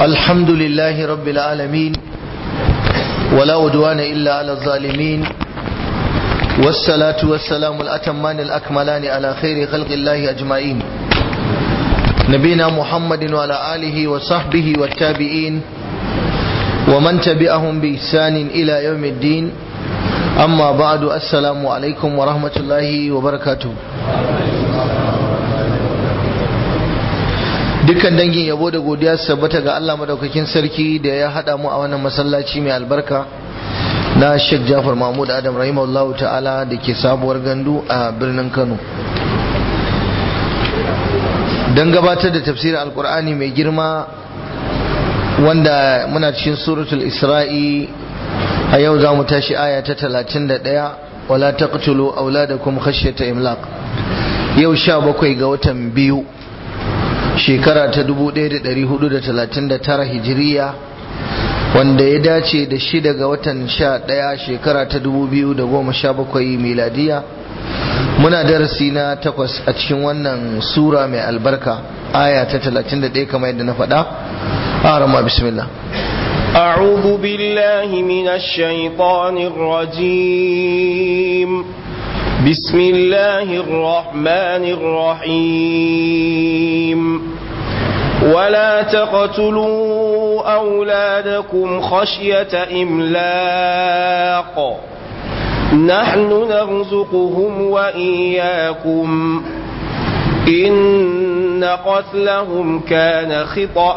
الحمد لله رب العالمين ولا أدوان إلا على الظالمين والصلاة والسلام الأتمان الأكملان على خير خلق الله أجمعين نبينا محمد وعلى آله وصحبه والتابعين ومن تبعهم بإحسان إلى يوم الدين أما بعد السلام عليكم ورحمة الله وبركاته dukkan dangin yabo da godiya su tabbata ga Allah madaukakin sarki da ya hada mu a wannan masallaci mai albarka na Sheikh Jafar Mahmud Adam rahimahullah ta'ala da ke sabuwar gandu a birnin Kano don gabatar da tafsirin alkur'ani mai girma wanda muna cikin suratul isra'i a yau za mu tashi aya ta 31 wala taqtulu auladakum khashyata imlaq yau 17 ga watan biyu shekara ta 1439 hijiriya wanda ya dace da shida ga watan 11 shekara ta 2017 miladiya muna darasi na takwas a cikin wannan sura mai albarka aya ta 31 kamar yadda na faɗa arama bismillah أعوذ بالله من الشيطان الرجيم بسم الله الرحمن الرحيم ولا تقتلوا أولادكم خشية إملاق نحن نرزقهم وإياكم إن قتلهم كان خطأ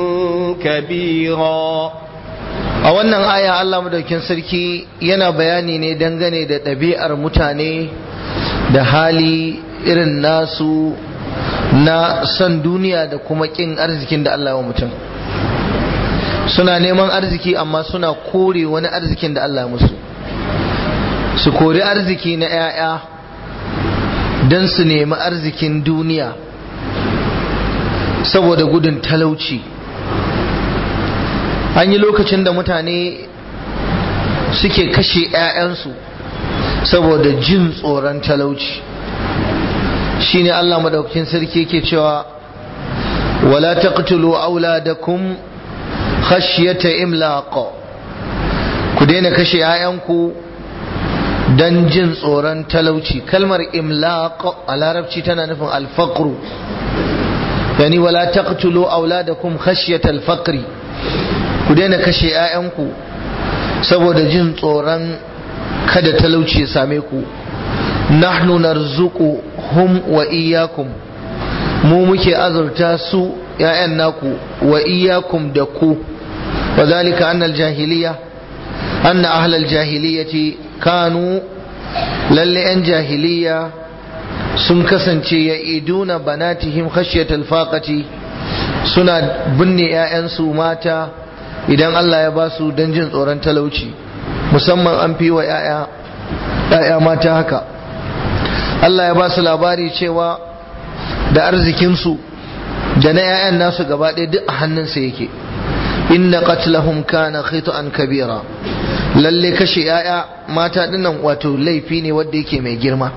كبيرا a wannan aya Allah madaukin sarki yana bayani ne dangane da ɗabi'ar mutane da hali irin nasu na son duniya da kuma ƙin arzikin da Allah wa mutum suna neman arziki amma suna kore wani arzikin da Allah musu su kori arziki na 'ya'ya don su nemi arzikin duniya saboda gudun talauci an yi lokacin da mutane suke kashe 'ya'yansu saboda jin tsoron talauci shine Allah madaukakin sarki yake cewa wala taqtulu auladakum khashyata imlaq ku daina kashe 'ya'yanku dan jin tsoron talauci kalmar imlaq a larabci tana nufin alfaqru yani wala taqtulu auladakum khashyata alfaqri ku daina kashe 'ya'yanku saboda jin tsoron kada talauci ya same ku nahnu narzuqu hum wa iyyakum mu muke azurta su 'ya'yan naku wa iyyakum da ku wa zalika annal jahiliya anna ahlal jahiliyati kanu lalle 'yan jahiliya sun kasance ya iduna banatihim khashyatal faqati suna binne 'ya'yansu mata idan Allah ya ba su don jin tsoron talauci musamman an fi wa 'ya'ya mata haka Allah ya ba su labari cewa da arzikinsu da na 'ya'yan nasu gaba ɗaya duk a hannunsa yake inna qatlahum kana khit'an kabira lalle kashe 'ya'ya mata dinnan wato laifi ne wanda yake mai girma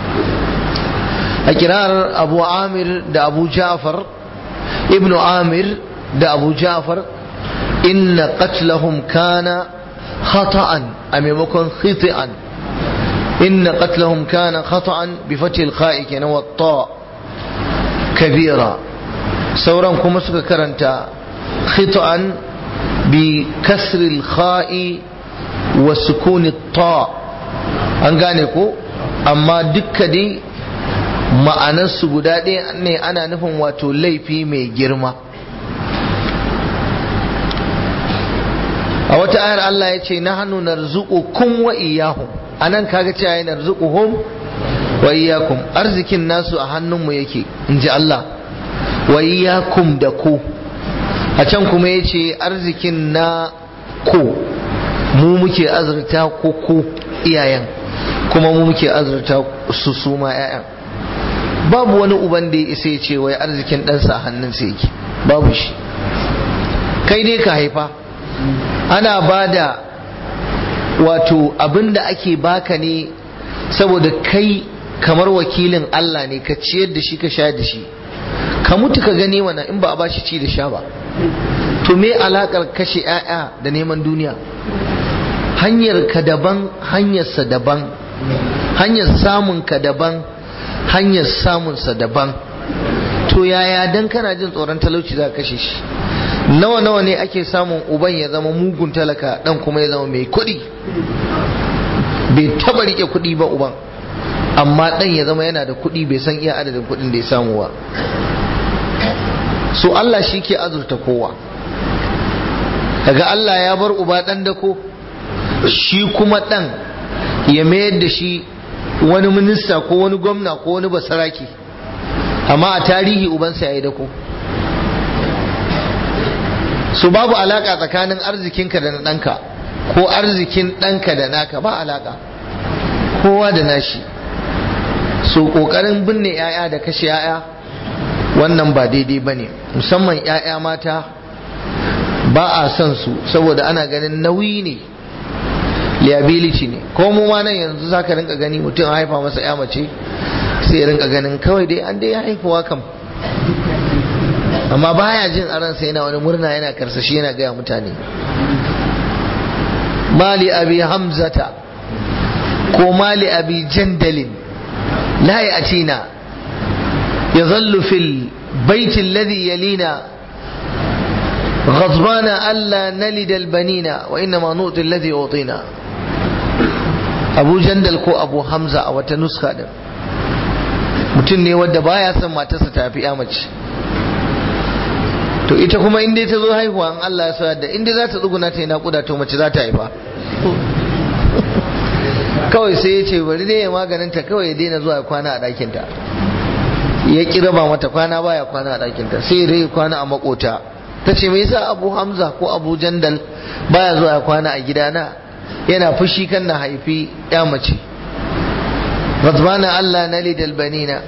a kirar abu amir da abu ja'far ibnu amir da abu ja'far inna qatlahum kana khata'an a maimakon khiti'an inna qatlahum kana khata'an bi fatil kha'i kenan wa ta kabira sauran kuma suka karanta khita'an bi kasri kha'i wa sukuni ta an gane ko amma dukka dai ma'anarsu guda ɗaya ne ana nufin wato laifi mai girma a wata ayar Allah ya ce na hannu na kun wa iyahum a nan kaga cewa ya narzuquhum wa iyakum arzikin nasu a hannunmu yake in ji Allah wa iyakum da ku a can kuma ya ce arzikin na ku mu muke azurta ku ku iyayen kuma mu muke azurta su su ma 'ya'yan babu wani uban da ya isa ya ce wai arzikin ɗansa a hannunsa yake babu shi kai dai ka haifa ana ba da wato abin da ake baka ne saboda kai kamar wakilin Allah ne ka ciyar da shi ka sha da shi ka mutu ka gani wannan in ba a bashi ci da sha ba to to me alakar kashe 'ya'ya da neman duniya hanyar ka daban hanyarsa daban hanyar samun ka daban hanyar samunsa daban to yaya dan kana jin tsoron talauci za ka kashe shi nawa nawa ne ake samun uban ya zama mugun talaka dan kuma ya zama mai kuɗi bai taba rike kuɗi ba uban amma dan ya zama yana da kuɗi bai san iya adadin kuɗin da ya samu ba so Allah shi ke azurta kowa daga Allah ya bar uba dan dako shi kuma dan ya mayar da shi wani minista ko wani gwamna ko wani basaraki amma a tarihi ubansa ya yi dako su babu alaka tsakanin arzikinka da na ɗanka ko arzikin ɗanka da naka ba alaka kowa da nashi su ƙoƙarin binne 'ya'ya da kashe 'ya'ya wannan ba daidai ba ne musamman 'ya'ya mata ba a son su saboda ana ganin nauyi ne liability ne ko mu ma nan yanzu za ka rinka gani mutum a haifa masa 'ya mace sai ya rinka ganin kawai dai an dai haifuwa kam amma baya jin a ransa yana wani murna yana karsashi yana gaya mutane mali abi hamzata ko mali abi jandalin la ya atina ya zallu fil baitin ladhi yalina غضبان ألا نلد البنين وإنما نؤتي الذي أعطينا أبو جندل كو أبو حمزة أو تنسخة mutum ne wadda baya son matarsa ta fi mace to ita kuma inda ta zo haihuwa in Allah ya sa da inda za ta tsuguna ta yi naƙuda to mace za ta haifa kawai sai ya ce bari dai ya maganin ta kawai ya daina zuwa kwana a ɗakinta ya ƙi raba mata kwana baya kwana a ɗakinta sai ya kwana a makota ta ce mai yasa abu hamza ko abu jandal baya zuwa kwana a gidana yana fushi kan na haifi ya mace razbana Allah na lidal banina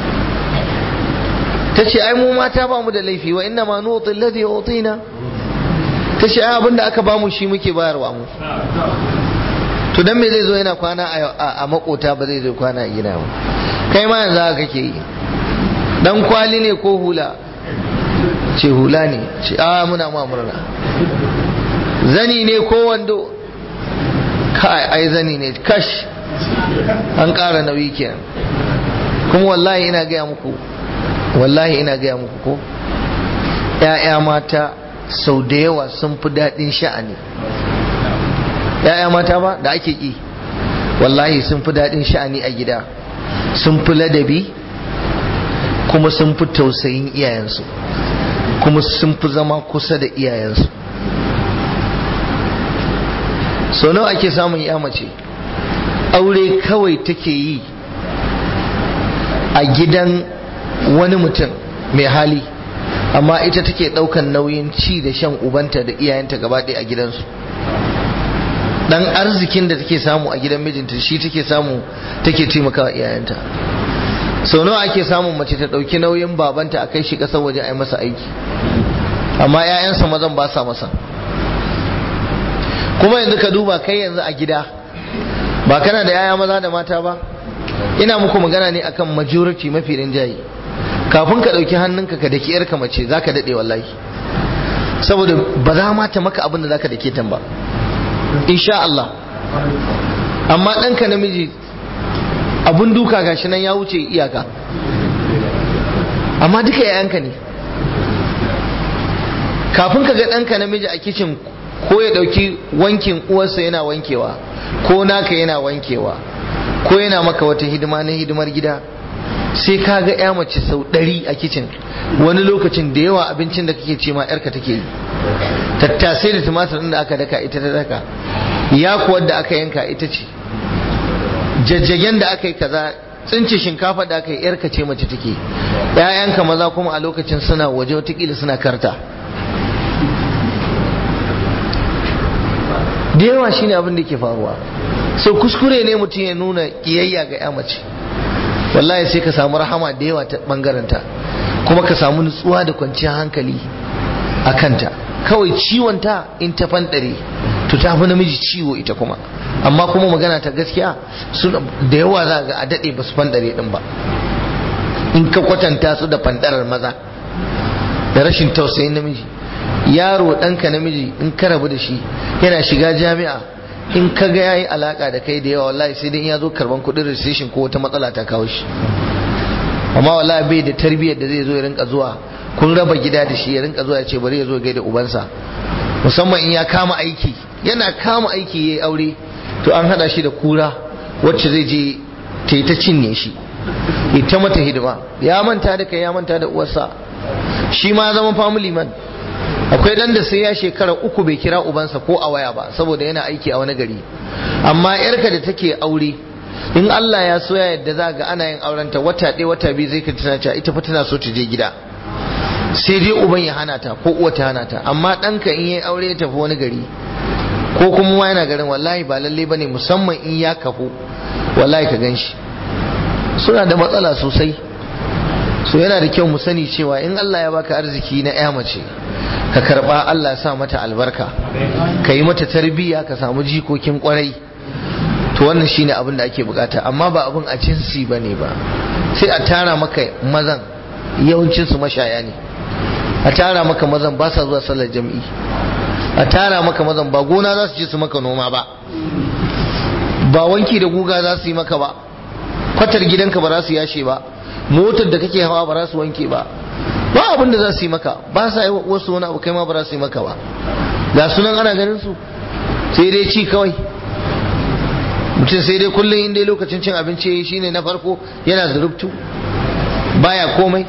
ta ce ai mu mata ba mu da laifi wa inna ma nuti alladhi utina ta ce ai abinda aka ba mu shi muke bayarwa mu to dan me zai zo yana kwana a makota ba zai zo kwana a gida ba kai ma yanzu haka kake yi dan kwali ne ko hula ce hula ne ce a muna ma murna zani ne ko wando kai ai zani ne kash an ƙara nauyi kenan kuma wallahi ina gaya muku wallahi ina gaya muku ko ‘ya'ya mata sau da yawa sun fi daɗin sha'ani ‘ya'ya mata ba da ake ƙi wallahi sun fi daɗin sha'ani a gida sun fi ladabi kuma sun fi tausayin iyayensu kuma sun fi zama kusa da iyayensu sau nawa ake samun ya mace aure kawai take yi a gidan wani mutum mai hali amma ita take daukan nauyin ci da shan ubanta da iyayenta gaba ɗaya a gidansu dan arzikin da take samu a gidan mijinta shi take samu take taimakawa iyayenta sau nawa ake samun mace ta ɗauki nauyin babanta a kai shi ƙasar waje a yi masa aiki amma 'ya'yansa mazan ba sa masa kuma yanzu ka duba kai yanzu a gida ba kana da 'ya'ya maza da mata ba ina muku magana ne akan majority mafi rinjaye kafin ka ɗauki hannunka ka daki yarka mace za ka daɗe wallahi saboda ba za ma ta maka abin da za ka dake tan ba insha Allah amma ɗanka namiji abun duka gashi nan ya wuce iyaka amma duka yayanka ne kafin ka ga ɗanka namiji a kicin ko ya ɗauki wankin uwarsa yana wankewa ko naka yana wankewa ko yana maka wata hidima na hidimar gida sai ka ga ya mace sau ɗari a kicin wani lokacin da yawa abincin da kake ce ma yarka take yi tattasai da tumatir da aka daka ita ta daka ya kuwa da aka yanka ita ce jajjagen da aka yi kaza tsince shinkafa da aka yi yarka ce mace take ‘ya'yanka maza kuma a lokacin suna waje watakila suna karta da yawa shine abin da ke faruwa so kuskure ne mutum ya nuna kiyayya ga ya mace wallahi sai ka samu rahama da yawa ta bangaranta kuma ka samu nutsuwa da kwanciyar hankali a kanta kawai ciwonta in ta fandare to ta fi namiji ciwo ita kuma amma kuma magana ta gaskiya da yawa za ga a daɗe ba su fandare ɗin ba in ka kwatanta su da fandarar maza da rashin tausayin namiji yaro ɗanka namiji in ka rabu da shi yana shiga jami'a in ka ga yayi alaka da kai da yawa wallahi sai dai in ya zo karban kuɗin registration ko wata matsala ta kawo shi amma wallahi bai da tarbiyyar da zai zo ya rinka zuwa kun raba gida da shi ya rinka zuwa ya ce bari ya zo gaida ubansa musamman in ya kama aiki yana kama aiki yayi aure to an hada shi da kura wacce zai je ta yi ta cinye shi ita mata hidima ya manta da kai ya manta da uwarsa shi ma zama family man akwai dan da sai ya shekara uku bai kira ubansa ko a waya ba saboda yana aiki a wani gari amma yarka da take aure in Allah ya so ya yadda za ga ana yin aurenta wata ɗaya wata biyu zai ka tana cewa ita fa tana so ta je gida sai dai uban ya hana ta ko uwa ta hana ta amma ɗanka in yayi aure ya tafi wani gari ko kuma ma yana garin wallahi ba lalle bane musamman in ya kafu wallahi ka gan shi suna da matsala sosai so yana da kyau mu sani cewa in Allah ya baka arziki na ya mace ka karba Allah ya sa mata albarka ka yi mata tarbiyya ka samu jikokin kwarai to wannan shine abin da ake bukata amma ba abin a jinsi bane ba sai a tara maka mazan yawancin su mashaya ne a tara maka mazan ba sa zuwa sallar jam'i a tara maka mazan ba gona za su je su maka noma ba ba wanki da guga za su yi maka ba kwatar gidanka ba za su yashe ba motar da kake hawa ba za su wanke ba ba abin da za su yi maka ba sa yi wasu wani abu kai ma ba za su yi maka ba ga sunan ana ganin su sai dai ci kawai mutum sai dai kullum inda lokacin cin abinci shine na farko yana zurubtu baya komai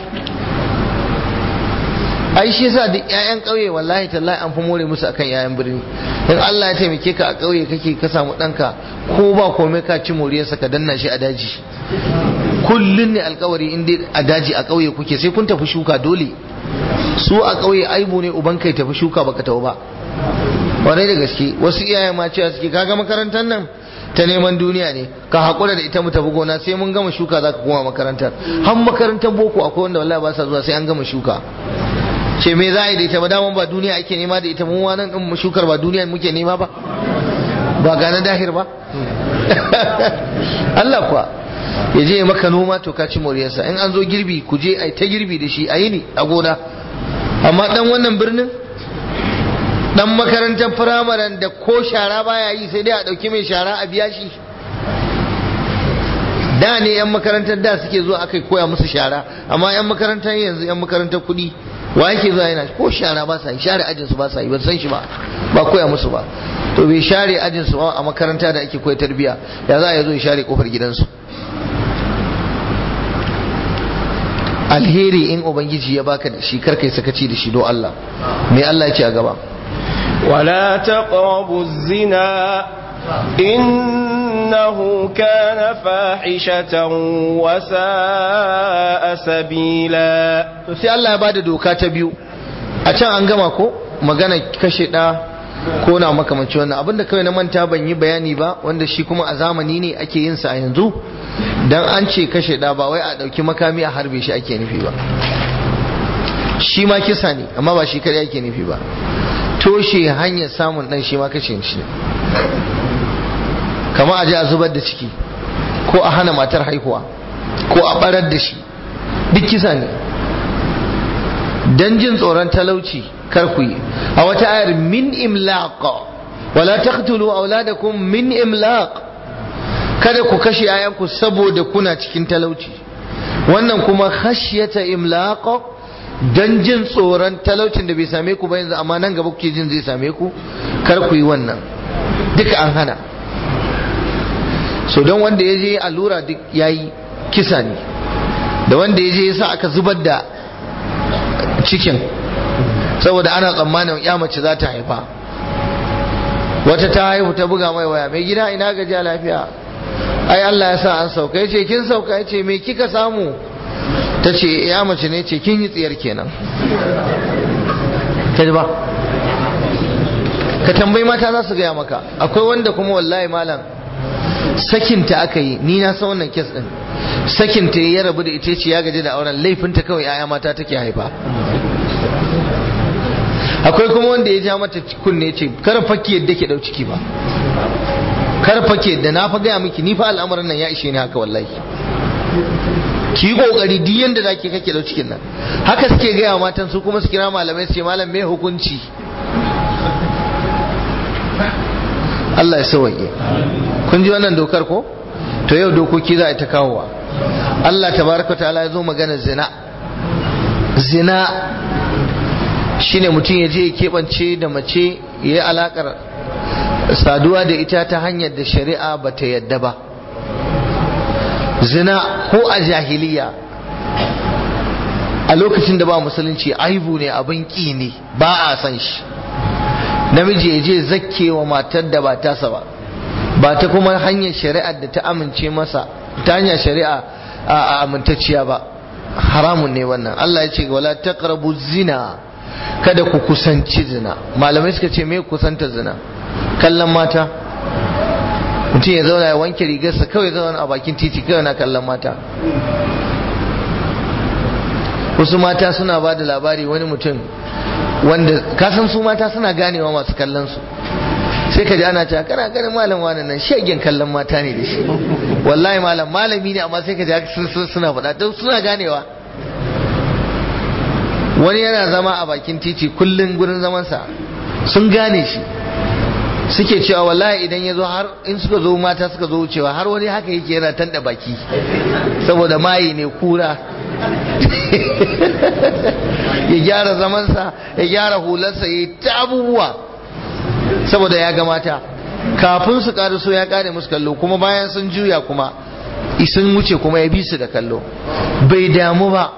ai shi yasa duk ƴaƴan ƙauye wallahi tallahi an fi more musu akan ƴaƴan birni in Allah ya taimake ka a ƙauye kake ka samu ɗanka ko ba komai ka ci moriyarsa ka danna shi a daji kullun ne alƙawari in dai a daji a ƙauye kuke sai kun tafi shuka dole su a ƙauye aibu ne uban kai tafi shuka baka tafi ba kwarai da gaske wasu iyaye ma cewa suke kaga makarantar nan ta neman duniya ne ka haƙura da ita mu tafi gona sai mun gama shuka za ka koma makarantar har makarantar boko akwai wanda wallahi ba sa zuwa sai an gama shuka ce me za a yi da ita ba daman ba duniya ake nema da ita mun wannan din shukar ba duniya muke nema ba ba ga na dahir ba Allah kuwa ya je maka noma to ka ci moriyarsa in an zo girbi ku je ai ta girbi da shi a yi ne a gona amma dan wannan birnin dan makarantar firamaren da ko shara baya yi sai dai a dauki mai shara a biya shi da ne yan makarantar da suke zuwa aka koya musu shara amma yan makarantar yanzu yan makarantar kuɗi wa yake zuwa yana ko shara ba sa yi share ajin su ba sa yi ban san shi ba ba koya musu ba to bai share ajin su a makaranta da ake koya tarbiya ya za a zo ya share kofar gidansu alheri in ubangiji ya baka da shi karkai sakaci da shi do Allah me Allah ya ce a gaba ولا تقربوا الزنا إنه كان فاحشة وساء سبيلا to sai Allah ya bada doka ta biyu a can an gama ko magana kashe da ko na makamanci wannan abinda kawai na manta ban yi bayani ba wanda shi kuma a zamani ne ake yin sa a yanzu dan an ce kashe da ba wai a dauki makami a harbe shi ake nufi ba shi ma kisa ne amma ba shi kadai ake nufi ba toshe hanyar samun dan shi ma kashe shi kama a je a zubar da ciki ko a hana matar haihuwa ko a barar da shi duk kisa ne dan jin tsoron talauci kar ku yi a wata ayar min imlaq wala taqtulu auladakum min imlaq kada ku kashe ayanku saboda kuna cikin talauci wannan kuma khashyata imlaq dan jin tsoron talaucin da bai same ku ba yanzu amma nan gaba kuke jin zai same ku kar ku yi wannan duka an hana so don wanda ya je allura duk yayi kisa ne da wanda ya je ya sa aka zubar da cikin saboda ana tsammanin ya mace za ta haifa wata ta haihu ta buga mai waya mai gida ina gajiya lafiya ai Allah ya sa an sauka yace kin sauka yace me kika samu ta ce ya mace ne ce kin yi tsiyar kenan kaji ba ka tambayi mata za su gaya maka akwai wanda kuma wallahi malam sakinta aka yi ni na san wannan kes din sakinta ya rabu da ita ce ya gaji da auren laifinta kawai yaya mata take haifa akwai kuma wanda ya ja mata kunne ce kar fakki yadda ke dau ciki ba kar fakki yadda na fa gaya miki ni fa al'amarin nan ya ishe ni haka wallahi ki yi kokari duk yanda zaki kake da cikin nan haka suke gaya wa matan su kuma su kira malamai su ce malam me hukunci Allah ya sauwaye kun ji wannan dokar ko to yau dokoki za a ta kawowa Allah tabaraka ta'ala ya zo magana zina zina shine mutum ya je ya keɓance da mace ya yi alaƙar saduwa da ita ta hanyar da shari'a ba ta yadda ba zina ko a jahiliya a lokacin da ba musulunci aibu ne abin ƙi ne ba a san shi namiji ya je zakke wa matar da ba tasa ba ba ta kuma hanyar shari'ar da ta amince masa ta hanyar shari'a a amintacciya ba haramun ne wannan Allah ya ce wala taqrabu zina kada ku kusanci zina malamai suka ce me kusanta zina kallon mata mutum ya zauna ya wanke rigarsa kawai zauna a bakin titi kawai na kallon mata wasu mata suna ba da labari wani mutum wanda kasan su mata suna ganewa masu kallon su sai ka ji ana cewa kana ganin malam wani nan shegen kallon mata ne da shi wallahi malam malami ne amma sai ka ji suna faɗa don suna ganewa wani yana zama a bakin titi kullum gurin zamansa sun gane shi suke cewa wallahi idan ya zo har in suka zo mata suka zo wucewa har wani haka yake yana tanda baki saboda mayi ne kura ya gyara zamansa ya gyara hularsa ya ta abubuwa saboda ya ga mata kafin su so ya kare musu kallo kuma bayan sun juya kuma sun wuce kuma ya bi su da kallo bai damu ba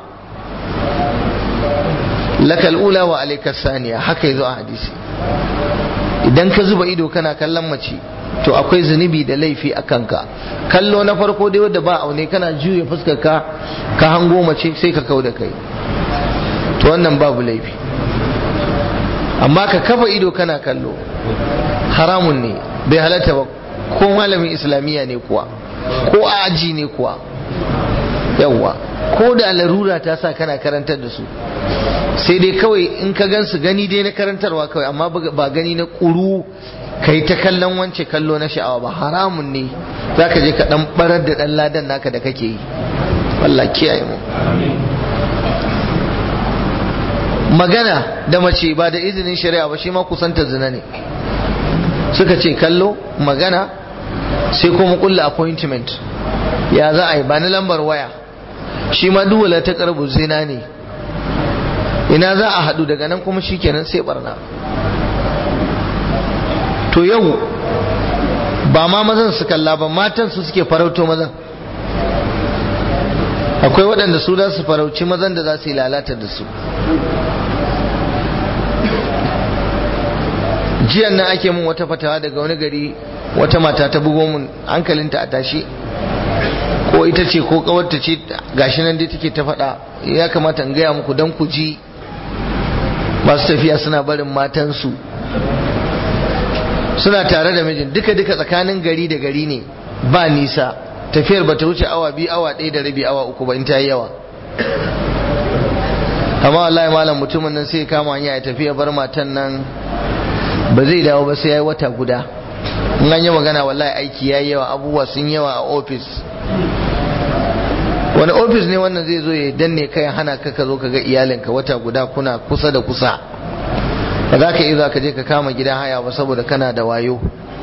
lakal ula wa alaikas saniya haka yazo a hadisi idan ka zuba ido kana kallon mace to akwai zunubi da laifi a kanka kallo na farko dai wanda ba aune kana juya fuskar ka ka hango mace sai ka kau da kai to wannan babu laifi amma ka kafa ido kana kallo haramun ne bai halatta ba ko malamin islamiyya ne kuwa ko a aji ne kuwa yawwa ko da larura ta sa kana karantar da su sai dai kawai in ka gansu gani dai na karantarwa kawai amma ba gani na ƙuru ka yi ta kallon wance kallo na sha'awa ba haramun ne za ka je ka ɗan ɓarar da ɗan ladan naka da kake yi Allah kiyaye mu magana da mace ba da izinin shari'a ba shi ma kusanta zina ne suka ce kallo magana sai kuma kulla appointment ya za a yi ba na lambar waya shi ma duwala ta karbu zina ne ina za a haɗu daga nan kuma shikenan sai barna to yau ba ma mazan su kalla ba matan su suke farauto mazan akwai waɗanda su za su farauci mazan da za su yi lalata da su jiyan nan ake mun wata fatawa daga wani gari wata mata ta bugo mun hankalinta a tashi ko ita ce ko kawarta ce gashi nan dai take ta faɗa ya kamata in gaya muku don ku ji masu tafiya suna barin matansu suna tare da mijin duka duka tsakanin gari da gari ne ba nisa tafiyar ba ta wuce awa biyu awa ɗaya da rabi awa uku ba in ta yi yawa amma wallahi malam mutumin nan sai kama hanya ya tafiya bar matan nan ba zai dawo ba sai ya yi wata guda in an yi magana wallahi aiki ya yi yawa abubuwa sun yawa a ofis wani ofis ne wannan zai zo ya danne kai hana ka ka zo ka ga iyalinka wata guda kuna kusa da kusa ba za ka iya ka je ka kama gidan haya ba saboda kana da wayo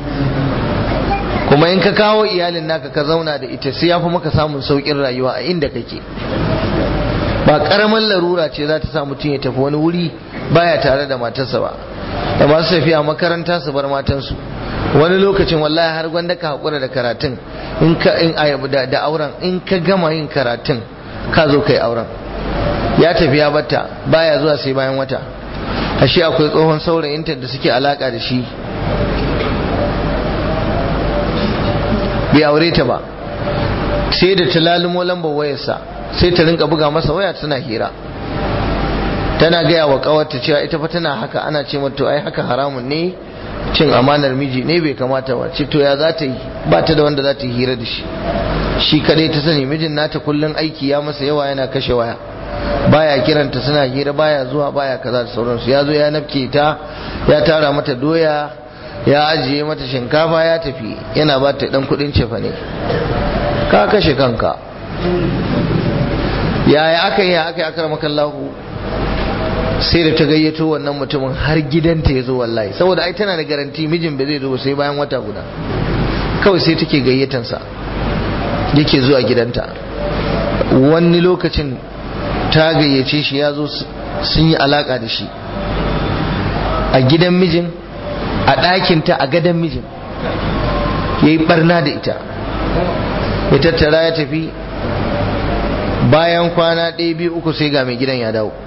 kuma in ka kawo iyalin naka ka zauna da ita sai ya fi maka samun saukin rayuwa a inda kake ba karamin larura ce za ta sa mutum ya tafi wani wuri baya tare da matarsa ba da masu tafiya makaranta su bar matansu wani lokacin wallahi har gwanda ka haƙura da karatun in ka in da auren in ka gama yin karatun ka zo kai auren ya tafi ya batta baya zuwa sai bayan wata ashe akwai tsohon saurayinta da suke alaka da shi bai aure ta ba sai da ta lalumo lambar wayarsa sai ta rinka buga masa waya tana hira tana gaya wa kawarta cewa ita fa tana haka ana ce mata ai haka haramun ne cin amanar miji ne bai kamata ba ce to ya za ta yi ba ta da wanda za ta yi hira da shi shi kadai ta sani mijin nata kullun aiki ya masa yawa yana kashe waya baya kiranta suna hira baya zuwa baya kaza da sauransu ya zo ya nafke ta ya tara mata doya ya ajiye mata shinkafa ya tafi yana ba ta dan kudin cefa ne ka kashe kanka yaya aka yi aka yi aka makallahu sai da ta gayyato wannan mutumin har gidanta ya zo wallahi saboda ai tana da garanti mijin ba zai zo sai bayan wata guda kawai sai take gayyatansa yake zuwa gidanta wani lokacin ta gayyace shi ya zo sun yi alaka da shi a gidan mijin a ɗakinta a gadon mijin ya yi barna da ita ya tattara ya tafi bayan kwana ɗaya biyu uku sai ga mai gidan ya dawo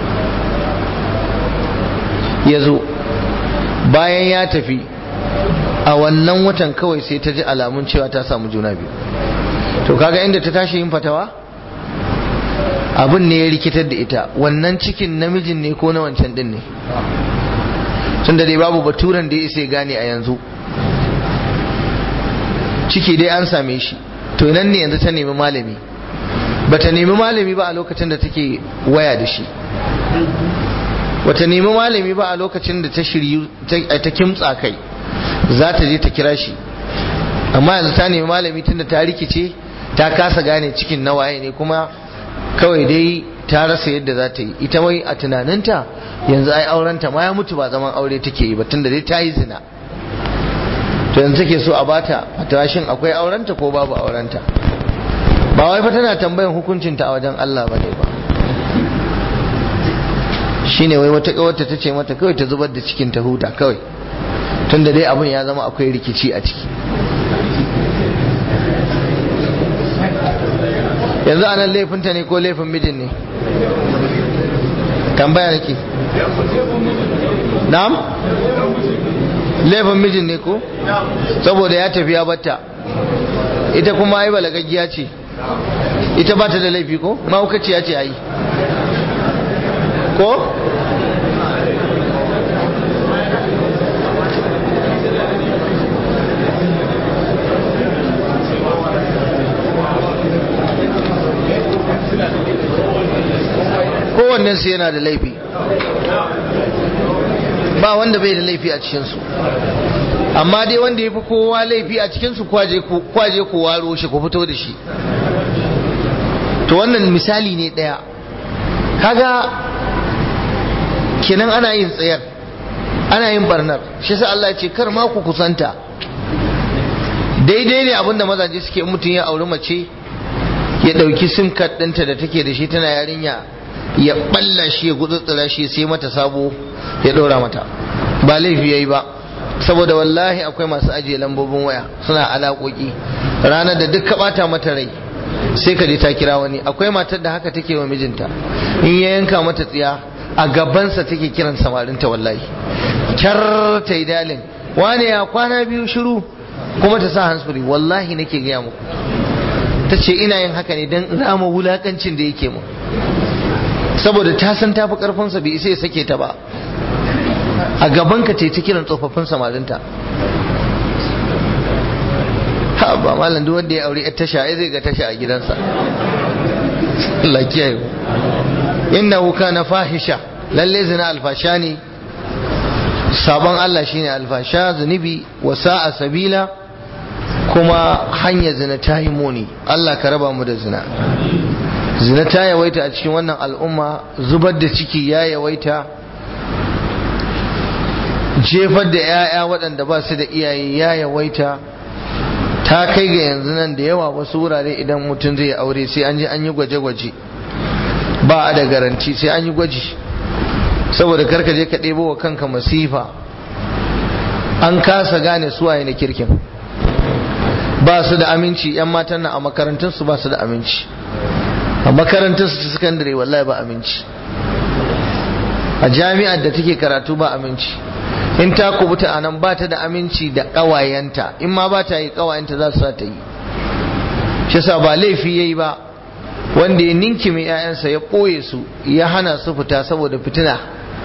ya zo bayan ya tafi a wannan watan kawai sai ta ji alamun cewa ta samu juna biyu to kaga inda ta tashi yin fatawa abin ne ya rikitar da ita wannan cikin namijin ne ko na wancan din ne tun da dai babu baturan da ya isa gane a yanzu ciki dai an same shi to nan ne yanzu ta nemi malami bata nemi malami ba a lokacin da take waya da shi bata nemi malami ba a lokacin da ta shiryu ta kimtsa kai za ta je ta kira shi amma yanzu ta nemi malami tunda ta rikice ta kasa gane cikin na waye ne kuma kawai dai ta rasa yadda za ta yi ita wai a tunaninta yanzu ai aurenta ma ya mutu ba zaman aure take yi ba tunda dai ta yi zina to yanzu take so a bata a shin akwai aurenta ko babu aurenta ba wai fa tana tambayan hukuncinta a wajen Allah bane ba shine wai wata kawarta ta ce mata kawai ta zubar da cikin ta huta kawai tunda dai abin ya zama akwai rikici a ciki yanzu anan laifinta ne ko laifin mijin ne tambaya nake na'am laifin mijin ne ko saboda ya tafi ya batta ita kuma ai balagaggiya ce ita ba ta da laifi ko mahaukaciya ce ai ko kowannensu yana da laifi ba wanda bai da laifi a cikinsu amma dai wanda ya fi kowa laifi a cikinsu kwaje ku waro shi ku fito da shi to wannan misali ne ɗaya kaga kenan ana yin tsayar ana yin barnar shi sa Allah ce kar ma ku kusanta daidai ne abinda mazaje suke mutum ya auri mace ya ɗauki sim card ɗinta da take da shi tana yarinya ya balla shi ya gutsutsura shi sai mata sabo ya ɗora mata ba laifi yayi ba saboda wallahi akwai masu ajiye lambobin waya suna alaƙoƙi ranar da duk ka ɓata mata rai sai ka je ta kira wani akwai matar da haka take wa mijinta in ya yanka mata tsiya a gabansa take kiran samarinta wallahi kyar ta yi dalin wane ya kwana biyu shiru kuma ta sa hansfuri wallahi nake gaya muku ta ce ina yin haka ne don rama wulakancin da yake mu saboda ta san tafi karfinsa bai isa ya sake ta ba a gaban ka ce ta kiran tsofaffin samarinta ha ba malam duk wanda ya aure yar tasha ai zai ga tasha a gidansa Allah kiyaye innahu kana fahisha lalle zina alfasha ne sabon Allah shine alfasha zunubi wa sa'a sabila kuma hanya zina ta yi muni Allah ka raba mu da zina zina ta yawaita a cikin wannan al'umma zubar da ciki ya yawaita jefar da 'ya'ya waɗanda ba su da iyaye ya yawaita ta kai ga yanzu nan da yawa wasu wurare idan mutum zai aure sai an ji an yi gwaje-gwaje ba a da garanti sai an yi gwaji saboda karka je ka ɗebo wa kanka masifa an kasa gane suwaye na kirkin ba su da aminci 'yan matan nan a makarantunsu ba su da aminci a makarantunsu ta sakandare wallahi ba aminci a jami'ar da take karatu ba aminci in ta kubuta a nan ba ta da aminci da ƙawayenta in ma ba ta yi ƙawayenta za su sa ta yi shi sa ba laifi ya yi ba wanda ya ninki mai 'ya'yansa ya ɓoye su ya hana su fita saboda fitina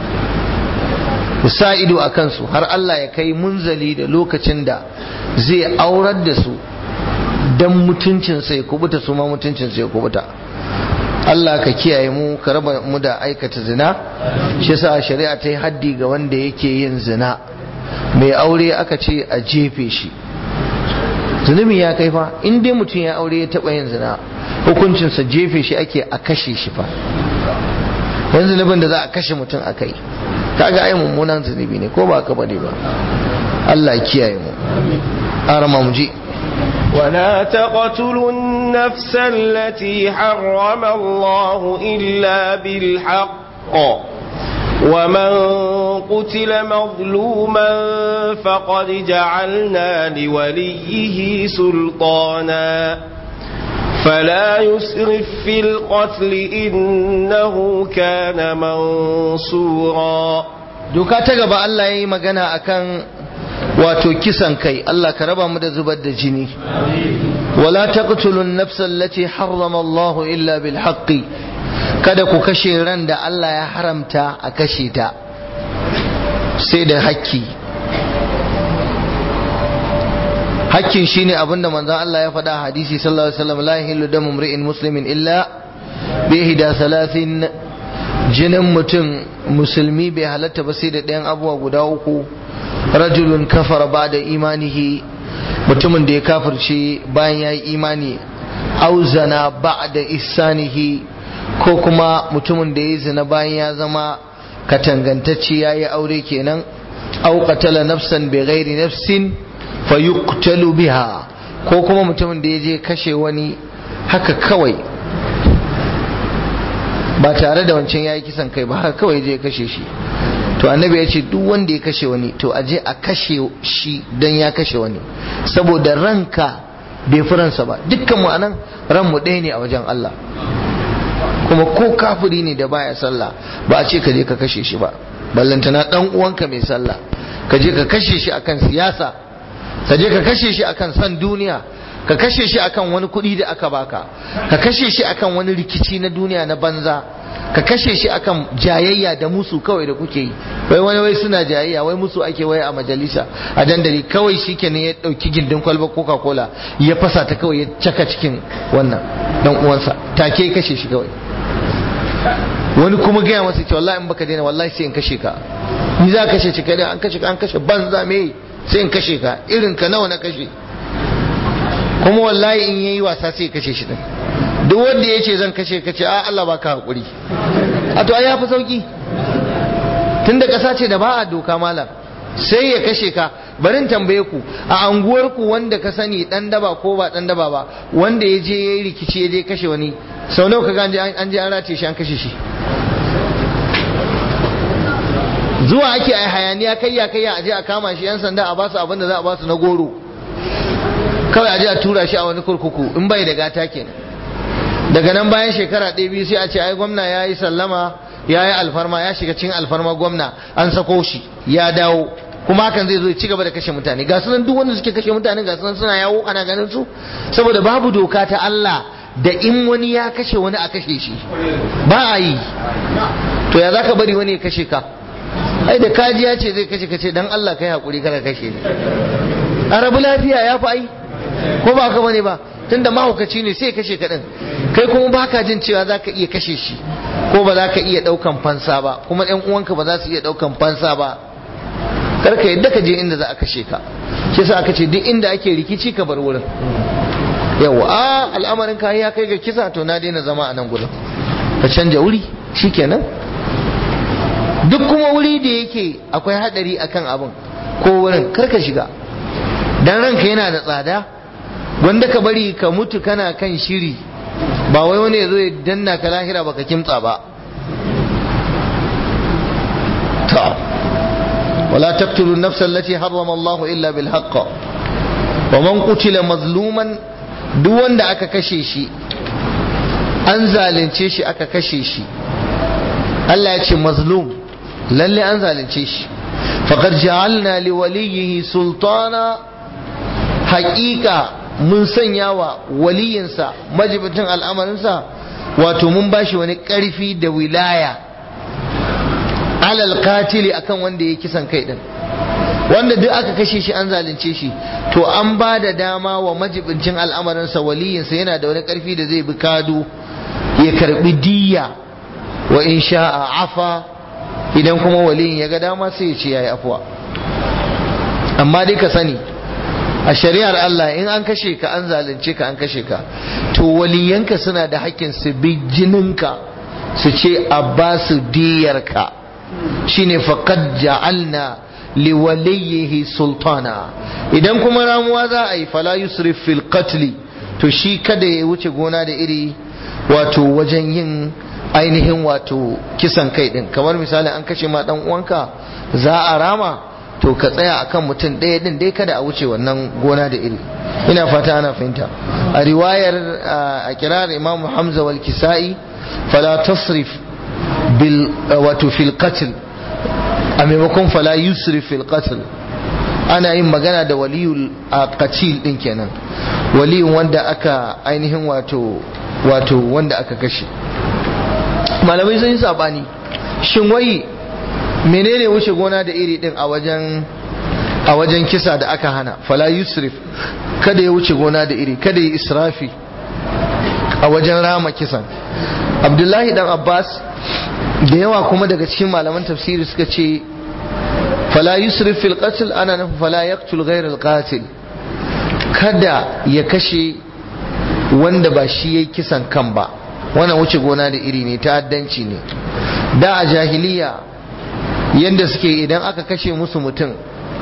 sa ido a kansu har Allah ya kai munzali da lokacin da zai aurar da su don mutuncinsa ya kubuta su ma mutuncinsa ya kubuta Allah ka kiyaye mu ka raba mu da aikata zina shi yasa shari'a ta yi haddi ga wanda yake yin zina mai aure aka ce a jefe shi zunubi ya kai fa in dai mutum ya aure ya taba yin zina hukuncinsa jefe shi ake a kashe shi fa yanzu zunubin da za a kashe mutum a kai kaga ai mummunan zunubi ne ko ba ka bane ba Allah ya kiyaye mu arama mu je ولا تقتلوا النفس التي حرم الله إلا بالحق ومن قتل مظلوما فقد جعلنا لوليه سلطانا فلا يسرف في القتل إنه كان منصورا doka ta gaba Allah ya yi magana akan wato kisan kai Allah ka raba mu da zubar da jini wala taqtulun nafsa allati harrama Allah illa bil haqqi kada ku kashe ran da Allah ya haramta a kashe ta sai da haƙƙi hakkin shine abinda manzon Allah ya faɗa a hadisi sallallahu alaihi wasallam la yahillu damu mri'in muslimin illa bi ihda thalathin jinin mutum musulmi bai halatta ba sai da ɗayan abubuwa guda uku rajulun kafara ba'da imanihi mutumin da ya kafirce bayan ya yi imani auzana ba'da ihsanihi ko kuma mutumin da ya zina bayan ya zama katangantacce ya yi aure kenan au qatala nafsan bi ghairi nafsin fayuqtalu biha ko kuma mutumin da ya je kashe wani haka kawai ba tare da wancan ya yi kisan kai ba haka kawai je kashe shi to annabi ya ce duk wanda ya kashe wani to aje a kashe shi don ya kashe wani saboda ranka bai fi ransa ba dukkan mu anan ranmu ɗaya ne a wajen Allah kuma ko kafiri ne da baya sallah ba a ce ka je ka kashe shi ba ballantana dan uwanka mai sallah ka je ka kashe shi akan siyasa ka je ka kashe shi akan san duniya ka kashe shi akan wani kuɗi da aka baka ka kashe shi akan wani rikici na duniya na banza ka kashe shi akan jayayya da musu kawai da kuke yi wai wani wai suna jayayya wai musu ake wai a majalisa a dandali kawai shi kenan ya ɗauki gindin kwalba coca cola ya fasa ta kawai ya caka cikin wannan dan uwansa take ya kashe shi kawai wani kuma gaya masa ce wallahi in baka daina wallahi sai in kashe ka ni za ka kashe ci kai an kashe ka an kashe banza me sai in kashe ka irin ka nawa na kashe kuma wallahi in yayi wasa sai ya kashe shi din duk wanda ya ce zan kashe ka ce a Allah baka hakuri a to ai ya fi sauki tunda kasa ce da ba a doka malam sai ya kashe ka barin tambaye ku a anguwar ku wanda ka sani dan daba ko ba dan daba ba wanda ya je yayi rikici ya je kashe wani sau nawa ka ga an je an rataye shi an kashe shi zuwa ake a hayaniya kayya kayya a je a kama shi yan sanda a basu abin da za a basu na goro kawai a je a tura shi a wani kurkuku in bai da gata kenan daga nan bayan shekara ɗaya biyu sai a ce ai gwamna ya yi sallama ya yi alfarma ya shiga cikin alfarma gwamna an sako shi ya dawo kuma hakan zai zo ya ci gaba da kashe mutane ga sunan duk wanda suke kashe mutane ga sunan suna yawo ana ganin su saboda babu doka ta Allah da in wani ya kashe wani a kashe shi ba a yi to ya zaka bari wani ya kashe ka ai da kaji ya ce zai kashe ka ce dan Allah kai hakuri kada kashe ni a rabu lafiya ya fi ai ko ba ka bane ba tunda mahaukaci ne sai kashe ka din kai kuma baka jin cewa zaka iya kashe shi ko ba za ka iya daukan fansa ba kuma ɗan uwanka ba za su iya daukan fansa ba kar ka yadda ka je inda za a kashe ka shi yasa aka ce duk inda ake rikici ka bar wurin yawa a al'amarin ka ya kai ga kisa to na daina zama a nan gurin ka canja wuri shikenan duk kuma wuri da yake akwai hadari akan abin ko wurin kar ka shiga dan ranka yana da tsada wanda ka bari ka mutu kana kan shiri ba wai wani ya zo ya danna ka lahira baka kimtsa ba ta wala taqtulu an-nafsa allati harrama Allahu illa bil haqq wa man qutila mazluman duk wanda aka kashe shi an zalunce shi aka kashe shi Allah ya ce mazlum lalle an zalunce shi faqad ja'alna li waliyhi sultana haqiqa mun sanya wa waliyinsa majibitin al'amarinsa wato mun bashi wani ƙarfi da wilaya alal katili akan wanda ya kisan kai din wanda duk aka kashe shi an zalunce shi to an ba da dama wa majibincin al'amarinsa waliyinsa yana da wani ƙarfi da zai bi kado ya karbi diya wa in sha'a afa idan kuma waliyin ya ga dama sai ya ce yayi afuwa amma dai ka sani a shari'ar Allah in an kashe ka an zalunce ka an kashe ka to waliyanka suna da hakkin su bi jininka su ce a ba su diyarka shine faqad ja'alna liwaliyihi sultana idan kuma ramuwa za a yi fala yusrif fil qatl to shi kada ya wuce gona da iri wato wajen yin ainihin wato kisan kai din kamar misali an kashe ma dan uwanka za a rama to ka tsaya akan mutum ɗaya din dai kada a wuce wannan gona da iri ina fata ana fahimta a riwayar a kirar imam hamza wal kisa'i fala tasrif bil wato fil qatl a maimakon fala yusrif fil qatl ana yin magana da waliyul qatil din kenan waliyun wanda aka ainihin wato wato wanda aka kashe malamai sun yi sabani shin wai menene wuce gona da iri din a wajen a wajen kisa da aka hana fala yusrif kada ya wuce gona da iri kada ya israfi a wajen rama kisan abdullahi dan abbas da yawa kuma daga cikin malaman tafsiri suka ce fala yusrif fil qatl ana nufin fala yaqtul ghayr al qatil kada ya kashe wanda ba shi yayi kisan kan ba wannan wuce gona da iri ne ta'addanci ne da a jahiliya yanda suke idan aka kashe musu mutum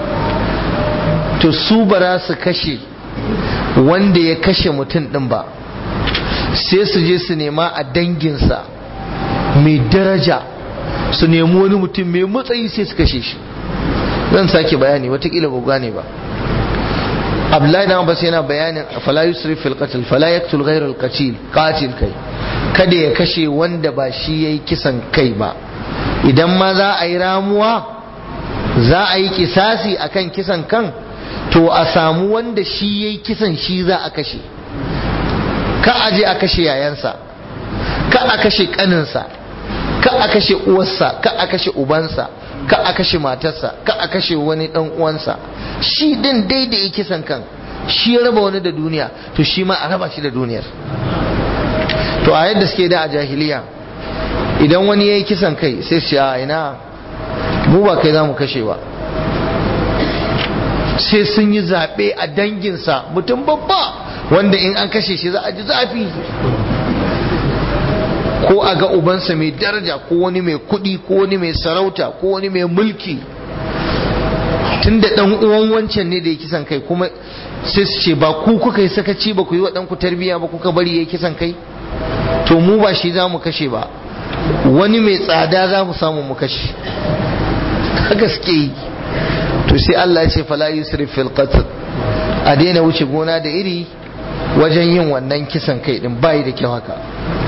to su bara su kashe wanda ya kashe mutum din ba sai su je su nema a danginsa mai daraja su nemi wani mutum mai matsayi sai su kashe shi zan sake bayani watakila ba gane ba abdullahi dan abbas yana bayanin fala yusrif fil qatl fala yaqtul ghayr al qatil qatil kai kada ya kashe wanda ba shi yayi kisan kai ba idan ma za a yi ramuwa za a yi kisasi akan kisan kan to a samu wanda shi yayi kisan shi za a kashe ka aje a kashe yayansa ka a kashe kaninsa ka a kashe uwarsa ka a kashe ubansa ka a kashe matarsa ka a kashe wani dan uwansa shi din dai da yake kisan kan shi ya raba wani da duniya to shi ma a raba shi da duniyar to a yadda suke da a jahiliya idan wani ya yi kisan kai sai su a ina mu ba kai za mu kashe ba sai sun yi zaɓe a danginsa mutum babba wanda in an kashe shi za a ji zafi ko a ga ubansa mai daraja ko wani mai kuɗi ko wani mai sarauta ko wani mai mulki tunda dan uwan wancan ne da ya kisan kai kuma sai su ce ba ku kuka yi sakaci ba ku yi wa ɗanku tarbiyya ba kuka bari ya kisan kai to mu ba shi za mu kashe ba wani mai tsada za mu samu mu kashe gaske yi to sai Allah ya ce fala yusrif fil qatl a daina wuce gona da iri wajen yin wannan kisan kai din bai da kyau haka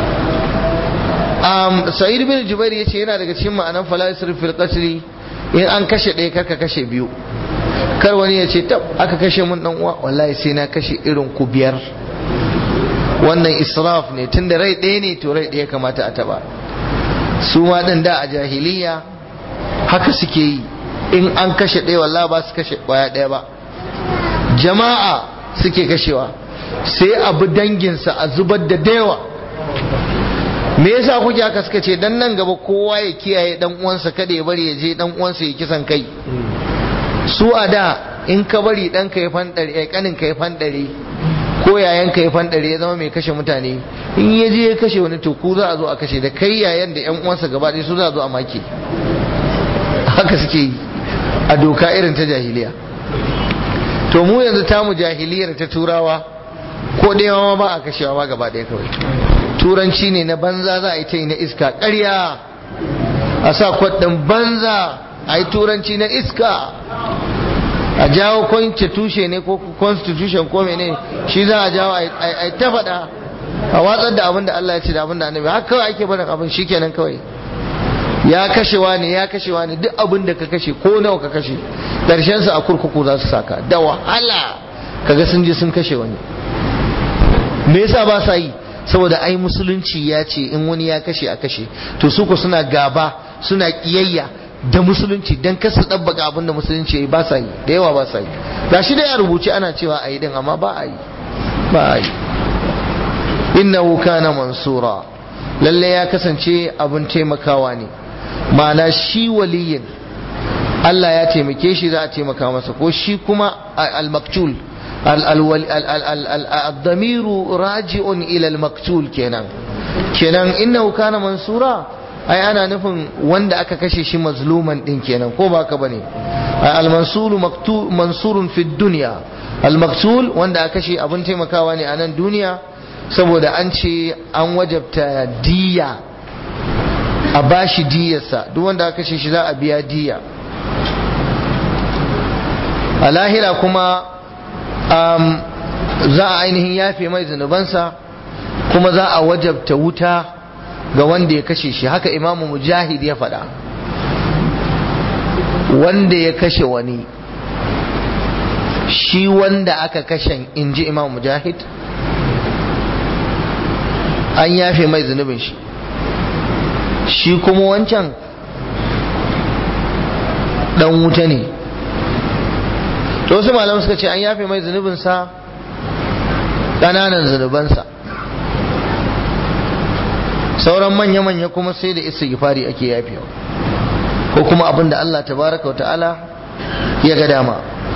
um, sa'id bin jubair ya ce yana daga cikin ma'anan fala yusrif fil qatl in an kashe ɗaya karka kashe biyu kar wani ya ce tab aka kashe mun dan uwa wallahi sai na kashe irin ku biyar wannan israf ne tunda rai ɗaya ne to rai ɗaya kamata a taba su ma ɗin da a jahiliya haka suke yi in an kashe ɗaya wallahi ba su kashe ƙwaya ɗaya ba jama'a suke kashewa sai abu danginsa a zubar da dayawa me yasa kuke haka suka ce dan nan gaba kowa ya kiyaye dan uwansa kada ya bari ya je dan uwansa ya kisan kai su a da in ka bari dan ka ya fandare eh kanin ka ya fandare ko yayan ka ya fandare ya zama mai kashe mutane in ya je ya kashe wani to ku za a zo a kashe da kai yayan da yan uwansa gaba ɗaya su za a zo a make haka suke yi a doka irin ta jahiliya to mu yanzu tamu jahiliyar ta turawa ko ɗaya ma ba a kashewa ma gaba ɗaya kawai turanci ne na banza za a yi ta yi na iska ƙarya a sa kwaɗin banza a yi turanci na iska a jawo constitution ne ko constitution ko mene shi za a jawo a yi ta faɗa a watsar da abin da Allah ya ce da abin da annabi haka kawai ake barin abin shi kenan kawai ya kashewa ne ya kashewa ne duk abin da ka kashe ko nawa ka kashe ƙarshen su a kurkuku za su saka da wahala kaga sun je sun kashe wani me yasa ba sa yi saboda ai musulunci ya ce in wani ya kashe a kashe to su ko suna gaba suna kiyayya da musulunci dan kasu dabbaka abin da musulunci yayi ba sa yi da yawa ba sa yi gashi da ya rubuce ana cewa a yi din amma ba a yi ba a yi innahu kana mansura lalle ya kasance abin taimakawa ne ma'ana shi waliyin Allah ya taimake shi za a taimaka masa ko shi kuma al-maktul الضمير راجع إلى المقتول كينان كينان إنه كان منصورا ai ana nufin wanda aka kashe shi mazluman din kenan ko ba ka bane al-mansuru mansurun fi dunya al-maqtul wanda aka kashe abin taimakawa ne a nan duniya saboda an ce an wajabta diya a bashi diyarsa duk wanda aka kashe shi za a biya diya a lahira kuma za a ainihin yafe mai zunubansa kuma za a wajabta wuta ga wanda ya kashe shi haka imamu mujahid ya faɗa wanda ya kashe wani shi wanda aka kashe in ji imamu mujahid an yafe mai zunubin shi shi kuma wancan dan wuta ne to wasu malamai suka ce an yafe mai zunubinsa ƙananan zunubansa sauran manya-manya kuma sai da isa gifari ake yafewa ko kuma abin da Allah tabaraka wa ta'ala ya ga dama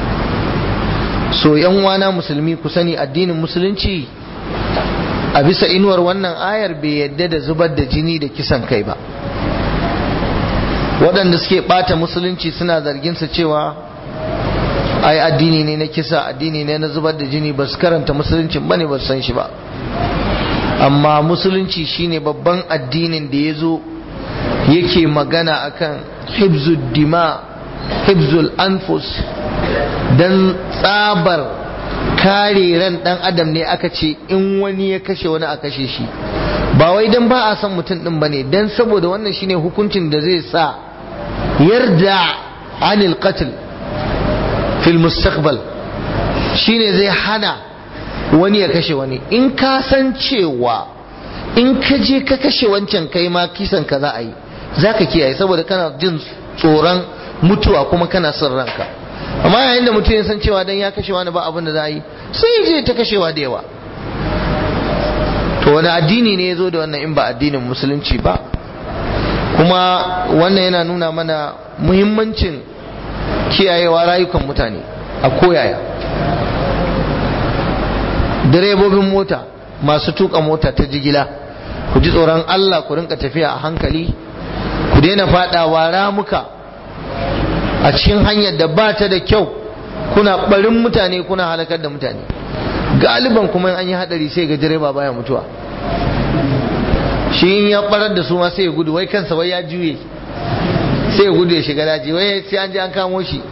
so yan wana musulmi ku sani addinin musulunci a bisa inuwar wannan ayar bai yadda da zubar da jini da kisan kai ba waɗanda suke ɓata musulunci suna zargin sa cewa ai addini ne na kisa addini ne na zubar da jini ba su karanta musuluncin ba ne ba su san shi ba amma musulunci shine babban addinin da ya zo yake magana akan hibzul dima hibzul anfus dan tsabar kare ran dan adam ne aka ce in wani ya kashe wani a kashe shi ba wai dan ba a san mutum din bane dan saboda wannan shine hukuncin da zai sa yarda anil qatl fil mustaqbal shine zai hana wani ya kashe wani in ka san cewa in ka je ka kashe wancan kai ma kisan ka za a yi za ka kiyaye saboda kana jin tsoron mutuwa kuma kana son ranka amma yayin da mutum ya san cewa dan ya kashe wani ba abin da za a yi sai je ta kashewa da yawa to wani addini ne ya zo da wannan in ba addinin musulunci ba kuma wannan yana nuna mana muhimmancin kiyayewa rayukan mutane a koyaya direbobin mota masu tuka mota ta jigila ku ji tsoron Allah ku rinka tafiya a hankali ku daina fadawa ramuka a cikin hanyar da ba ta da kyau kuna barin mutane kuna halakar da mutane galiban kuma an yi hadari sai ga direba baya mutuwa shi in ya barar da su ma sai ya gudu wai kansa wai ya juye sai ya gudu ya shiga daji wai sai an je an kamo shi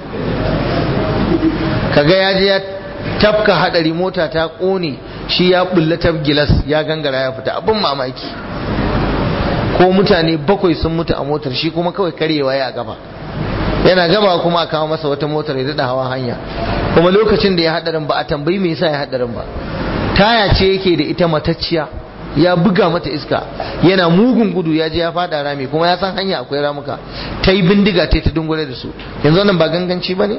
kaga ya je ya tafka hadari mota ta kone shi ya bulla gilas ya gangara ya fita abin mamaki ko mutane bakwai sun mutu a motar shi kuma kawai karyewa ya gaba yana gaba kuma a kawo masa wata motar ya daɗa hawa hanya kuma lokacin da ya hadarin ba a tambayi me yasa ya hadarin ba taya ce yake da ita matacciya ya buga mata iska yana mugun gudu ya je ya fada rami kuma ya san hanya akwai ramuka ta yi bindiga ta ta dungure da su yanzu nan ba ganganci ba ne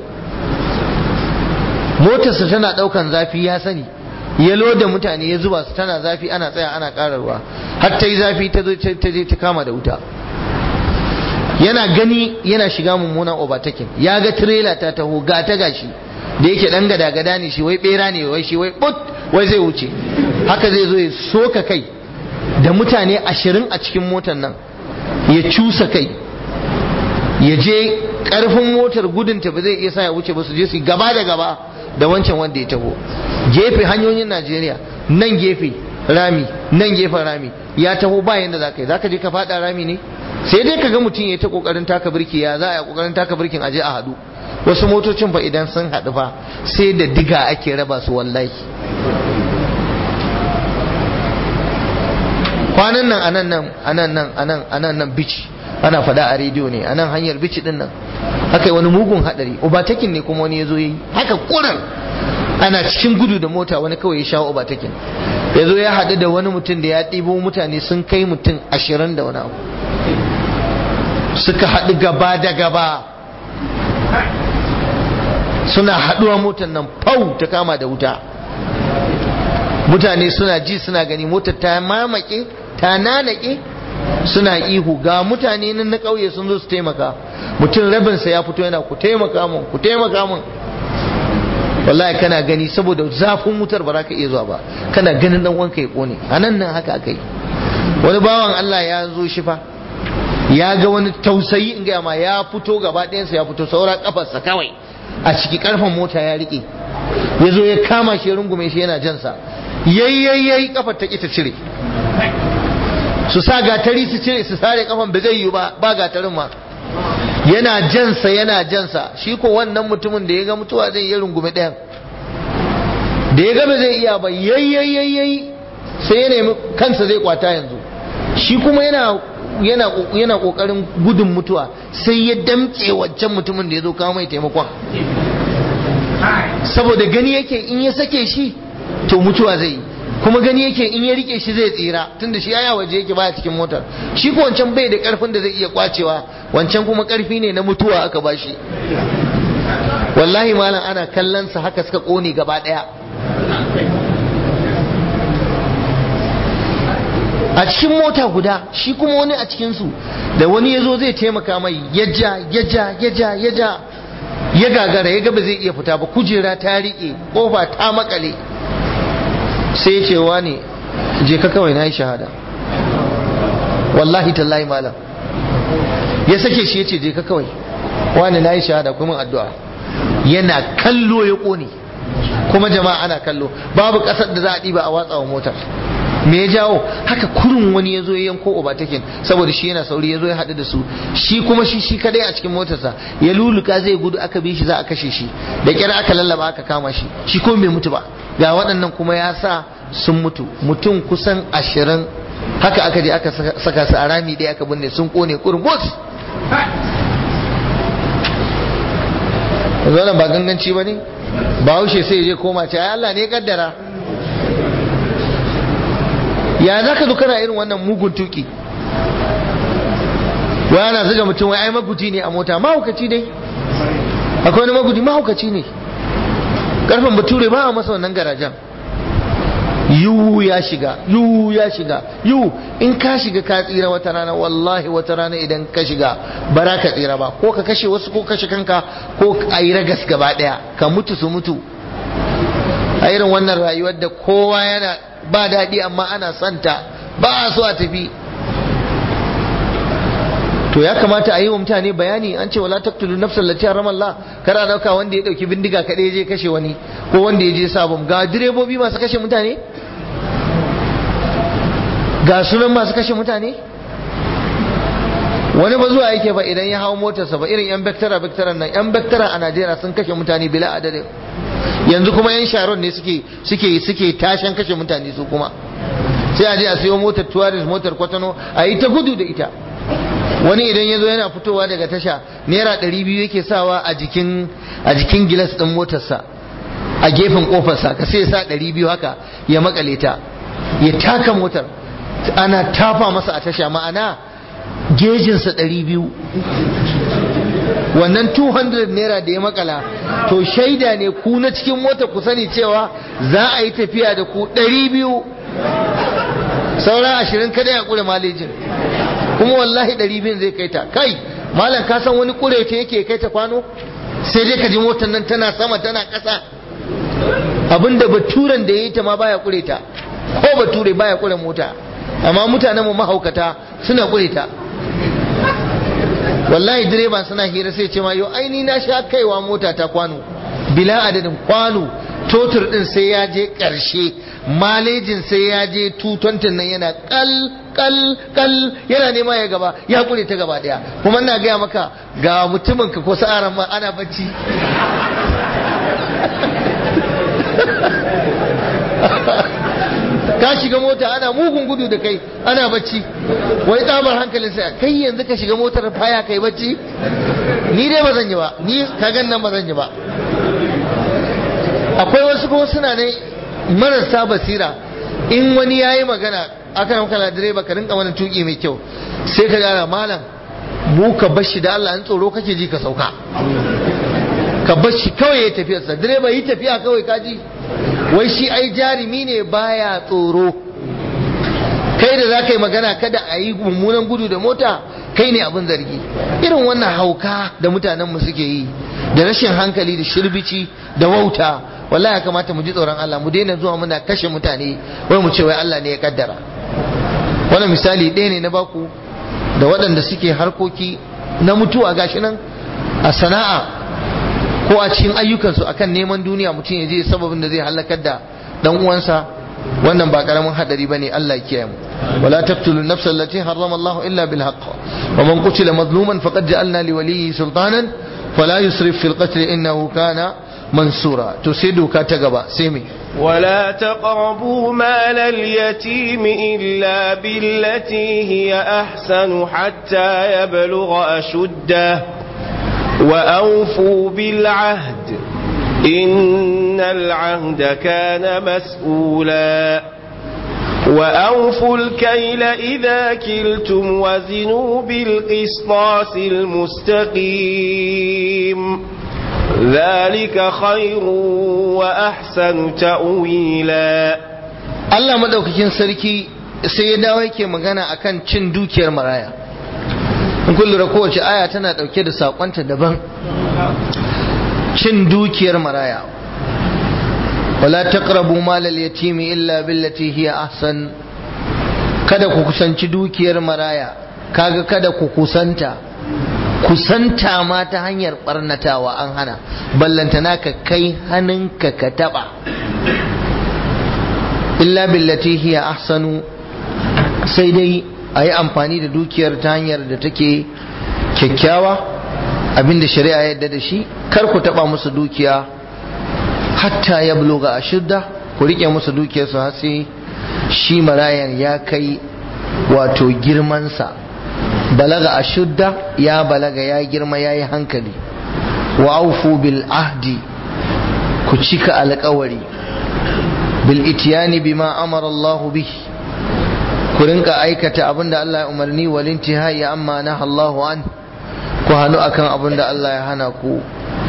motarsa tana daukan zafi ya sani ya loda mutane ya zuba su tana zafi ana tsaya ana kararwa har ta yi zafi ta zo ta je ta kama da wuta yana gani yana shiga mummunan overtaking ya ga trailer ta taho ga ta gashi da yake dan gada gada ne shi wai bera ne wai shi wai but wai zai wuce haka zai zo ya soka kai da mutane ashirin a cikin motar nan ya cusa kai ya je karfin motar gudunta ba zai iya sa ya wuce ba su je su gaba da gaba da wancan wanda ya taho gefe hanyoyin najeriya nan gefe rami nan gefen rami ya taho ba yanda za ka yi za ka je ka fada rami ne sai dai ka ga mutum ya ta kokarin taka birki ya za a yi kokarin taka birkin aje a hadu wasu motocin fa idan sun haɗu fa sai da diga ake raba su wallahi kwanan nan anan nan anan nan anan anan nan bici ana faɗa a rediyo ne anan hanyar bici din nan haka yi wani mugun hadari ubatakin ne kuma wani ya zo yi haka kuran ana cikin gudu da mota wani kawai ya shawo ubatakin ya zo ya haɗu da wani mutum da ya ɗibo mutane sun kai mutum ashirin da wani abu suka haɗu gaba da gaba suna haɗuwa motar nan fau ta kama da wuta mutane suna ji suna gani motar ta mamake ta nanake suna ihu ga mutane nan na ƙauye sun zo su taimaka mutum rabinsa ya fito yana ku taimaka mun ku taimaka mun wallahi kana gani saboda zafin wutar ba za ka iya zuwa ba kana ganin dan wanka ya kone a nan nan haka aka yi wani bawan Allah ya zo shi fa ya ga wani tausayi in gaya ma ya fito gaba ɗayansa ya fito saura kafarsa kawai a ciki karfan mota ya riƙe ya zo ya kama shi rungume shi yana jansa yayyayyai kafar ta ta cire su sa gatari su cire su sare kafan ba zai yi ba ba gatarin ma yana jansa yana jansa shi ko wannan mutumin da ya ga mutuwa zai yi rungume ɗayan da ya ga ba zai iya ba yayyayyai sai ya nemi kansa zai kwata yanzu shi kuma yana yana yana kokarin gudun mutuwa sai ya damke wancan mutumin da ya zo kawo mai taimakon saboda gani yake in ya sake shi to mutuwa zai yi kuma gani yake in ya rike shi zai tsira tunda shi aya waje yake baya cikin motar shi ko wancan bai da karfin da zai iya kwacewa wancan kuma karfi ne na mutuwa aka bashi wallahi malam ana kallon sa haka suka kone gaba daya a cikin mota guda shi kuma wani a cikinsu da wani ya zo zai taimaka mai yaja yaja yaja yaja ya gagara ya gaba zai iya fita ba kujera ta riƙe ƙofa ta makale sai ya ce wa ne je ka kawai na yi shahada wallahi tallahi malam ya sake shi ya ce je ka kawai wani na yi shahada kuma addu'a yana kallo ya ƙone kuma jama'a ana kallo babu ƙasar da za a ɗiba a watsa wa motar me ya jawo haka kurun wani ya zo ya yanko obatakin saboda shi yana sauri ya zo ya haɗu da su shi kuma shi shi kadai a cikin motarsa ya luluka zai gudu aka bi shi za a kashe shi da kyar aka lallaba aka kama shi shi ko bai mutu ba ga waɗannan kuma ya sa sun mutu mutum kusan ashirin haka aka je aka saka su a rami ɗaya aka binne sun kone kurmus wannan ba ganganci ba ne ba haushe sai ya je koma ce ai Allah ne ya kaddara ya za ka zo kana irin wannan mugun tuki wai ana zuga mutum wai ai maguji ne a mota mahaukaci dai akwai wani maguji mahaukaci ne karfin bature ba a masa wannan garajen yu ya shiga yu ya shiga yu in ka shiga ka tsira wata rana wallahi wata rana idan ka shiga bara ka tsira ba ko ka kashe wasu ko kashe kanka ko a yi ragas gaba daya ka mutu su mutu a irin wannan rayuwar da kowa yana ba daɗi amma ana santa ba a so a tafi to ya kamata a yi wa mutane bayani an ce wala taqtulu nafsan lati harama Allah kara dauka wanda ya dauki bindiga kadai je kashe wani ko wanda ya je sabon ga direbobi masu kashe mutane ga sunan masu kashe mutane wani ba zuwa yake ba idan ya hawo motarsa ba irin yan bektara bektaran nan yan bektara a Najeriya sun kashe mutane bila adadin yanzu kuma yan sharon ne suke suke suke tashan kashe mutane su kuma sai a je a siyo motar tuwaris motar kwatano a yi ta gudu da ita wani idan ya zo yana fitowa daga tasha naira ɗari biyu yake sawa a jikin a jikin gilas ɗin motarsa a gefen ƙofarsa ka sai sa ɗari biyu haka ya makale ta ya taka motar ana tafa masa a tasha ma'ana gejinsa ɗari biyu wannan 200 naira da ya makala to shaida ne ku na cikin mota ku sani cewa za a yi tafiya da ku 200 saura ashirin kada ya kure malejin kuma wallahi 200 zai kai ta kai malam ka san wani kure ta yake kai ta kwano sai dai ka ji motar nan tana sama tana ƙasa abinda baturen da ya yi ta ma baya kure ta ko bature baya kure mota amma mutanen mu mahaukata suna kure ta wallahi direban suna hira sai ce ma yau aini na sha kaiwa mota ta kwano bila adadin kwano totur din sai ya je karshe malejin sai ya je tutontin nan yana kal kal kal yana nema ya gaba ya kure ta gaba daya kuma ina gaya maka ga mutumin ka ko sa'aran ma ana bacci ka shiga mota ana mugun gudu da kai ana bacci wai tsabar hankalin sai kai yanzu ka shiga motar faya kai bacci ni dai ba zan yi ba ni ka gan nan ba zan yi ba akwai wasu kuma suna ne marasa basira in wani ya yi magana aka yi makala direba ka rinka wani tuki mai kyau sai ka gara malam mu ka bashi da Allah in tsoro kake ji ka sauka ka bashi kawai ya tafiyarsa direba yi tafiya kawai kaji wai shi ai jarumi ne baya tsoro kai da za ka yi magana kada a yi mummunan gudu da mota kai ne abin zargi irin wannan hauka da mutanenmu suke yi da rashin hankali da shirbici da wauta wallahi ya kamata mu ji tsoron Allah mu daina zuwa muna kashe mutane wai mu ce wai Allah ne ya kaddara wannan misali ɗaya ne na baku da waɗanda suke harkoki na mutuwa gashi nan a sana'a ko a cikin ayyukansu akan neman duniya mutum ya je sababin da zai halakar da dan uwansa wannan ba karamin hadari bane Allah ya kiyaye mu wala taqtulu nafsa allati harrama Allah illa bil haqq wa man qutila mazluman faqad ja'alna li waliyyi sultanan fala yusrif fil qatl innahu kana mansura to sai doka ta gaba sai me ولا تقربوا مال اليتيم إلا بالتي هي أحسن حتى يبلغ أشده وأوفوا بالعهد إن العهد كان مسؤولا وأوفوا الكيل إذا كلتم وزنوا بالقسطاس المستقيم ذلك خير وأحسن تأويلا Allah madaukakin sarki sai ya dawo yake magana akan cin dukiyar maraya in kun lura kowace aya tana dauke da sakonta daban cin dukiyar maraya wala taqrabu malal yatimi illa billati hiya ahsan kada ku kusanci dukiyar maraya kaga kada ku kusanta kusanta ma ta hanyar barnatawa an hana ballantana ka kai hannunka ka taba illa billati hiya ahsanu sai dai a yi amfani da dukiyar ta hanyar da take kyakkyawa abinda shari'a yadda da shi kar ku taba musu dukiya hatta ya bloga a shidda ku rike musu dukiyarsu har sai shi marayan ya kai wato girmansa balaga a shidda ya balaga ya girma ya yi hankali wa aufu bil ahdi ku cika alkawari bil itiyani bima amara Allahu bihi ku rinka aikata abinda Allah ya umarni wal intihai amma naha Allahu an ku hannu akan abinda Allah ya hana ku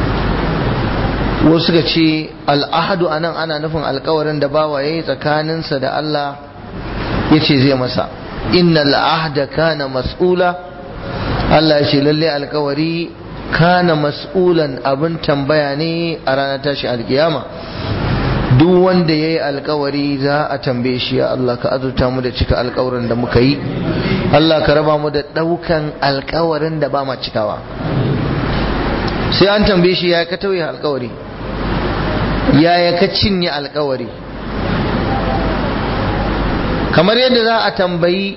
wasu suka ce al'ahadu anan ana nufin alkawarin da bawa yayi tsakaninsa da Allah ya ce zai masa innal ahda kana mas'ula Allah ya ce lalle alkawari kana mas'ulan abin tambaya ne a ranar tashi alkiyama duk wanda ya yi alkawari za a tambaye shi ya Allah ka azurta mu da cika alkawarin da muka yi Allah ka raba mu da ɗaukan alkawarin da ba ma cikawa sai an tambaye shi ya ka tauye alkawari yaya ka cinye alkawari kamar yadda za a tambayi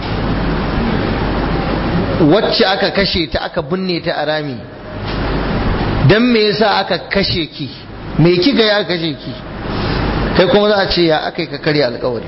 wacce aka kashe ta aka binne ta a rami don me yasa aka kashe ki me kika ya kashe ki kai kuma za a ce ya aka yi ka karya alkawari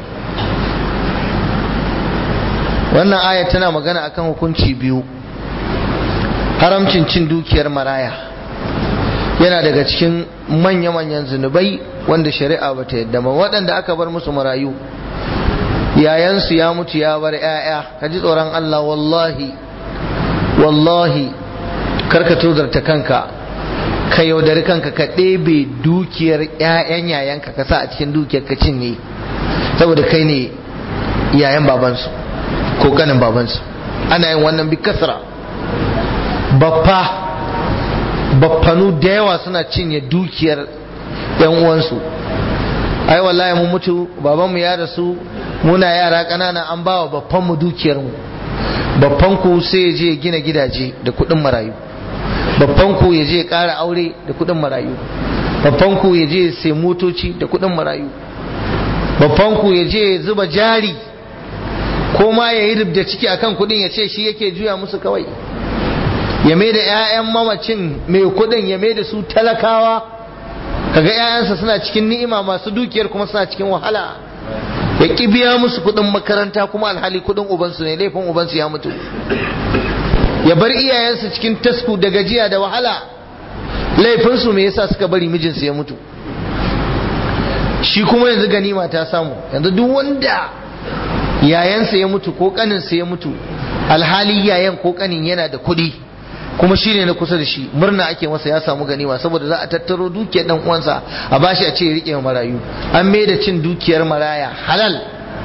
wannan aya tana magana akan hukunci biyu haramcin cin dukiyar maraya yana daga cikin manya-manyan zunubai wanda shari'a bata yadda ba waɗanda aka bar musu marayu yayansu ya mutu ya bar 'ya'ya ka ji tsoron Allah wallahi wallahi karka tozarta kanka ka yaudari kanka ka ɗebe dukiyar 'ya'yan yayanka ka sa a cikin dukiyar ka cinye saboda kai ne yayan babansu ko kanin babansu ana yin wannan bi kasra baffa baffanu da yawa suna cinye dukiyar 'yan uwansu ai wallahi mun mutu babanmu ya rasu muna yara ƙanana an ba wa babbanmu dukiyarmu babbanku sai ya je gina gidaje da kuɗin marayu babbanku ya je ƙara aure da kuɗin marayu babbanku ya je sai motoci da kuɗin marayu babbanku ya je zuba jari ko ma ya yi rubda ciki akan kuɗin ya ce shi yake juya musu kawai ya mai da 'ya'yan mamacin mai kuɗin ya mai da su talakawa kaga 'ya'yansa suna cikin ni'ima masu dukiyar kuma suna cikin wahala ya ƙi biya musu kuɗin makaranta kuma alhali kuɗin ubansu ne laifin ubansu ya mutu ya bar iyayensu cikin tasku da gajiya da wahala laifinsu me yasa suka bari mijinsu ya mutu shi kuma yanzu ganima ta samu yanzu duk wanda yayansa ya mutu ko kaninsa ya mutu alhali yayan ko kanin yana da kuɗi kuma shine na kusa da shi murna ake masa ya samu ganima saboda za a tattaro dukiyar dan uwansa a bashi a ce ya rike marayu an mai da cin dukiyar maraya halal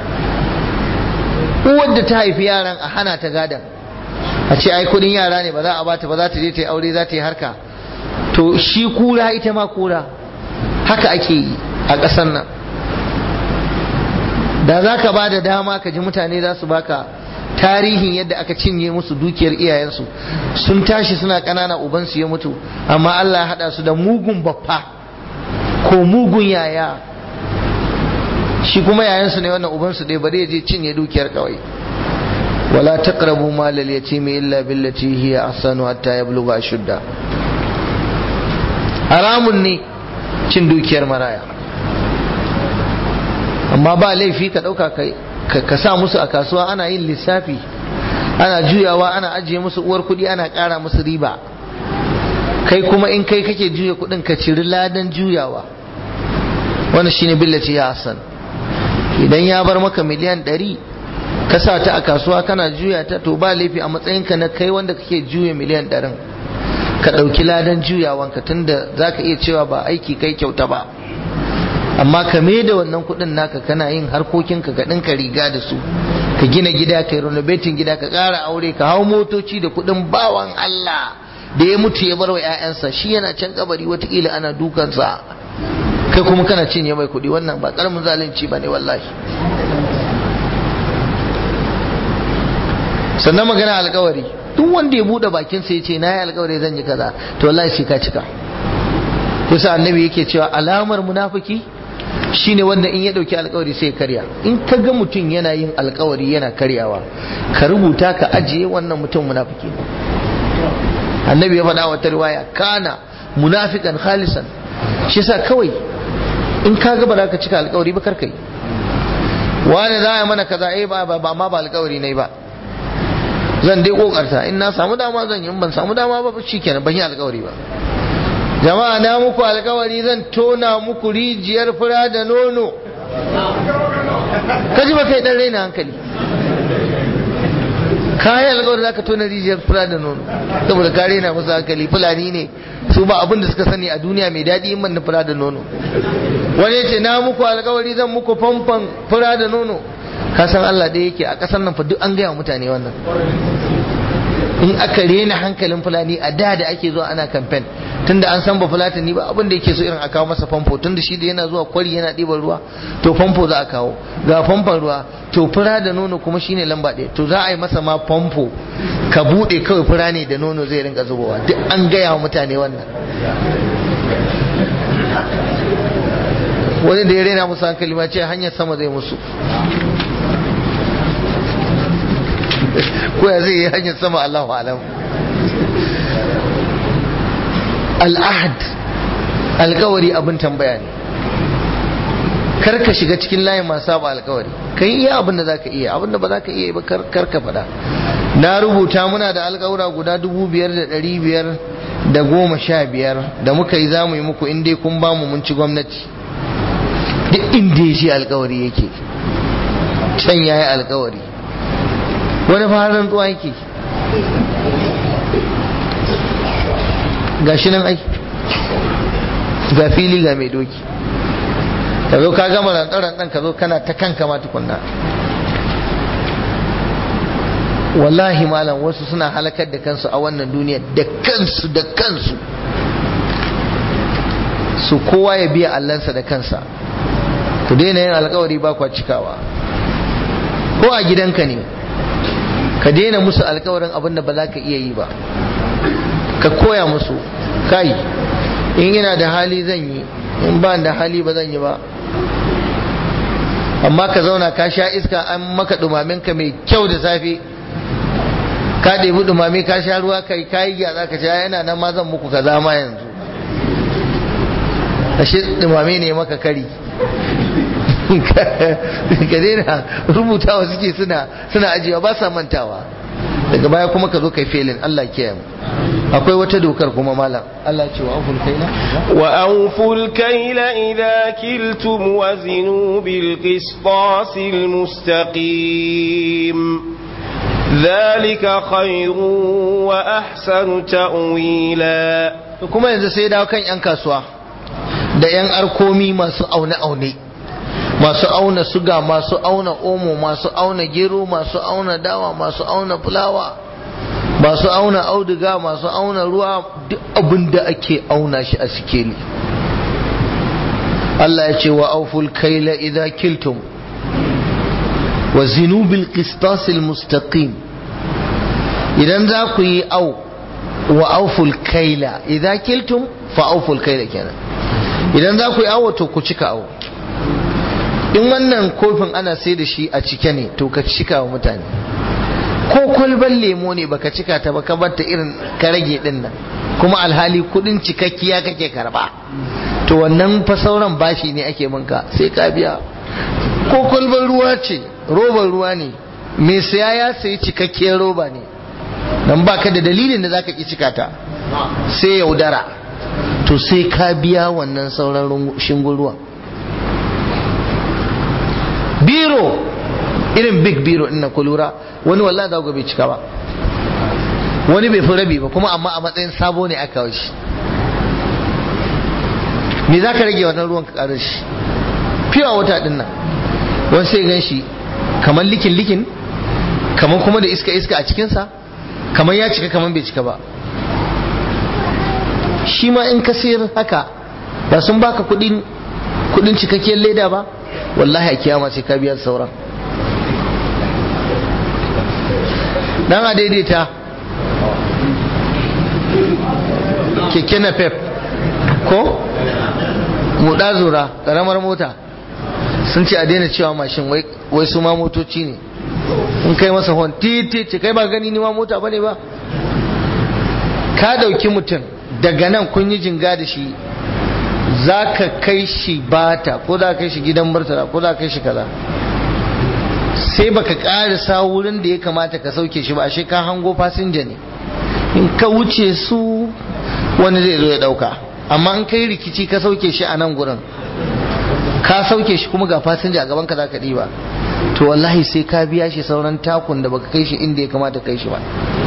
uwar da ta haifi yaran a hana ta gadan a ce ai kudin yara ne ba za a bata ba za ta je ta yi aure za ta yi harka to shi kura ita ma kura haka ake yi a ƙasar nan da za ka ba da dama ka ji mutane za su baka tarihin yadda aka cinye musu dukiyar iyayensu sun tashi suna ƙanana ubansu ya mutu amma Allah ya haɗa su da mugun baffa ko mugun yaya shi kuma yayansu ne wannan ubansu ɗaya bari ya je cinye dukiyar kawai wala taqrabu mal al yatimi illa billati hiya ahsanu hatta yablugha ashudda haramun ne cin dukiyar maraya amma ba laifi ka ɗauka kai ka sa musu a kasuwa ana yin lissafi ana juyawa ana ajiye musu uwar kuɗi ana ƙara musu riba kai kuma in kai kake juya kuɗin ka ciri ladan juyawa wannan shine billaci ya hasan idan ya bar maka miliyan ɗari ka sa ta a kasuwa kana juya ta to ba laifi a matsayinka na kai wanda kake juya miliyan ɗarin ka ɗauki ladan juyawanka tunda za ka iya cewa ba aiki kai kyauta ba amma ka da wannan kuɗin naka kana yin harkokinka ka ɗinka riga da su ka gina gida ka yi renovating gida ka ƙara aure ka hau motoci da kuɗin bawan Allah da ya mutu ya bar wa 'ya'yansa shi yana can kabari watakila ana dukansa kai kuma kana cinye mai kuɗi wannan ba ƙaramin zalunci ba ne wallahi sannan magana alkawari duk wanda ya buɗe bakinsa ya ce na yi alkawari zan yi kaza to wallahi sai ka cika yasa annabi yake cewa alamar munafiki shine wanda in ya dauki alkawari sai ya karya in ka ga mutum yana yin alkawari yana karyawa ka rubuta ka ajiye wannan mutum munafiki ne annabi ya faɗa wata riwaya kana munafikan khalisan shi yasa kawai in ka ga ba za ka cika alkawari ba karkai wani za a mana kaza eh ba ba ma ba alkawari ne ba zan dai kokarta in na samu dama zan yi in ban samu dama ba shikenan ban yi alkawari ba jama'a na muku alkawari zan tona muku rijiyar fura da nono kaji ba kai dan raina hankali kayan alkawari zaka tona rijiyar fura da nono saboda ka raina musu hankali fulani ne su ba abin da suka sani a duniya mai daɗi in ban fura da nono wani ya ce na muku alkawari zan muku famfan fura da nono ka san Allah da yake a ƙasar nan fa duk an gaya mutane wannan in aka rena hankalin fulani a da da ake zuwa ana kamfen tunda an san ba fulatani ba abin da yake so irin a kawo masa famfo tunda shi da yana zuwa kwari yana ɗiban ruwa to famfo za a kawo ga famfon ruwa to fura da nono kuma shine lamba ɗaya to za a yi masa ma famfo ka buɗe kawai fura ne da nono zai rinka zubowa duk an gaya wa mutane wannan wani da ya rena musu hankali ma ce hanyar sama zai musu ko ya zai yi hanyar sama Allahu alam al'ahad alkawari abin tambaya ne kar ka shiga cikin layin masu saba alkawari ka yi iya abin da za ka iya abin da ba za ka iya ba kar ka faɗa na rubuta muna da alkawura guda dubu biyar da ɗari biyar da goma sha biyar da muka yi za mu yi muku in dai kun ba mu mun ci gwamnati duk inda ya shi alkawari yake can ya yi alkawari wani farin tsuwa yake ga shi nan ai ga fili ga mai doki ka zo ka gama rantsaran ɗan ka zo kana ta kanka ma tukunna wallahi malam wasu suna halakar da kansu a wannan duniya da kansu da kansu su kowa ya biya allansa da kansa ku daina yin alkawari ba kwa cikawa ko a gidanka ne ka daina musu alkawarin abin da ba za ka iya yi ba ka koya musu kai in ina da hali zan yi in ba da hali ba zan yi ba amma ka zauna ka sha iska an maka dumamin ka mai kyau da safe ka ɗebi dumame ka sha ruwa kai kayi gyatsa ka sha yana nan ma zan muku kaza ma yanzu ashe dumame ne maka kari ka daina rubutawa suke suna suna ajiyewa ba sa mantawa daga baya kuma ka zo kai felin Allah kiyaye mu akwai wata dokar kuma malam Allah ce wa auful kaila wa auful kaila idza kiltum wazinu bil qistasil mustaqim dhalika khairu wa ahsanu ta'wila kuma yanzu sai dawo kan yan kasuwa da yan arkomi masu aune aune masu auna suga masu auna omo masu auna gero masu auna dawa masu auna fulawa masu auna auduga masu auna ruwa duk abin da ake auna shi a sikeli Allah ya ce wa auful kaila idza kiltum wa zinu bil qistas al mustaqim idan za ku yi au wa auful kaila idza kiltum fa auful kaila kenan idan za ku yi awo to ku cika awo in wannan kofin ana sai da shi a cike ne to ka cika wa mutane ko kwalban lemo ne baka cika ta ba ka bar ta irin ka rage din nan kuma alhali kudin cikakkiya kake karba to wannan fa sauran bashi ne ake minka sai ka biya ko kwalban ruwa ce roban ruwa ne mai saya ya sayi cikakkiyar roba ne dan baka da dalilin da zaka ki cika ta sai yaudara to sai ka biya wannan sauran shingun ruwan biro irin big biro ina ku lura wani wallahi za ku bai cika ba wani bai fi rabi ba kuma amma a matsayin sabo ne aka shi me za ka rage wannan ruwan ka karar shi fiwa wata din nan wani sai gan shi kamar likin likin kamar kuma da iska iska a cikinsa kamar ya cika kamar bai cika ba shi ma in ka sayar haka ba sun baka kudin kudin cikakkiyar leda ba wallahi a kiyama sai ka biya sauran dan a daidaita keke na pep ko muda zura karamar mota sun ce a daina cewa mashin wai su ma motoci ne in kai masa hon titi ce kai ba gani ni ma mota bane ba ka dauki mutum daga nan kun yi jinga da shi za ka kai shi bata ko za ka kai shi gidan murtala ko za ka kai shi kaza sai baka karisa wurin da ya kamata ka sauke shi ba ashe ka hango fasinja ne in ka wuce su wani zai zo ya dauka amma in kai rikici ka sauke shi a nan gurin ka sauke shi kuma ga fasinja a gaban ka za ka ɗiba to wallahi sai ka biya shi sauran takun da baka kai shi inda ya kamata kai shi ba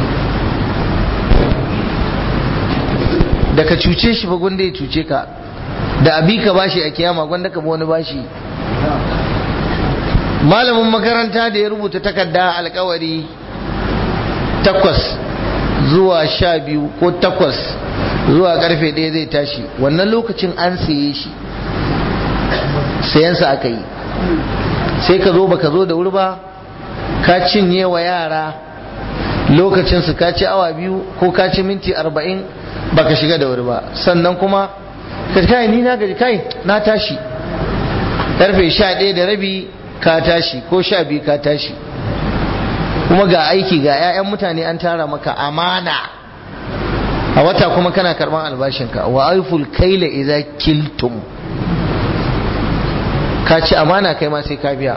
da ka cuce shi ba gwanda ya cuce ka da abi ka bashi a kiyama gwanda ka wani bashi malamin makaranta da ya rubuta takarda alkawari takwas zuwa sha biyu ko takwas zuwa karfe ɗaya zai tashi wannan lokacin an saye shi sayansa aka yi sai ka zo baka zo da wuri ba ka cinye wa yara lokacinsu ka ci awa biyu ko ka ci minti arba'in baka shiga da wuri ba sannan kuma ka kai ni na gaji kai na tashi karfe sha ɗaya da rabi ka tashi ko sha biyu ka tashi kuma ga aiki ga 'ya'yan mutane an tara maka amana a wata kuma kana karban albashinka wa aiful kaila idza kiltum ka ci amana kai ma sai ka biya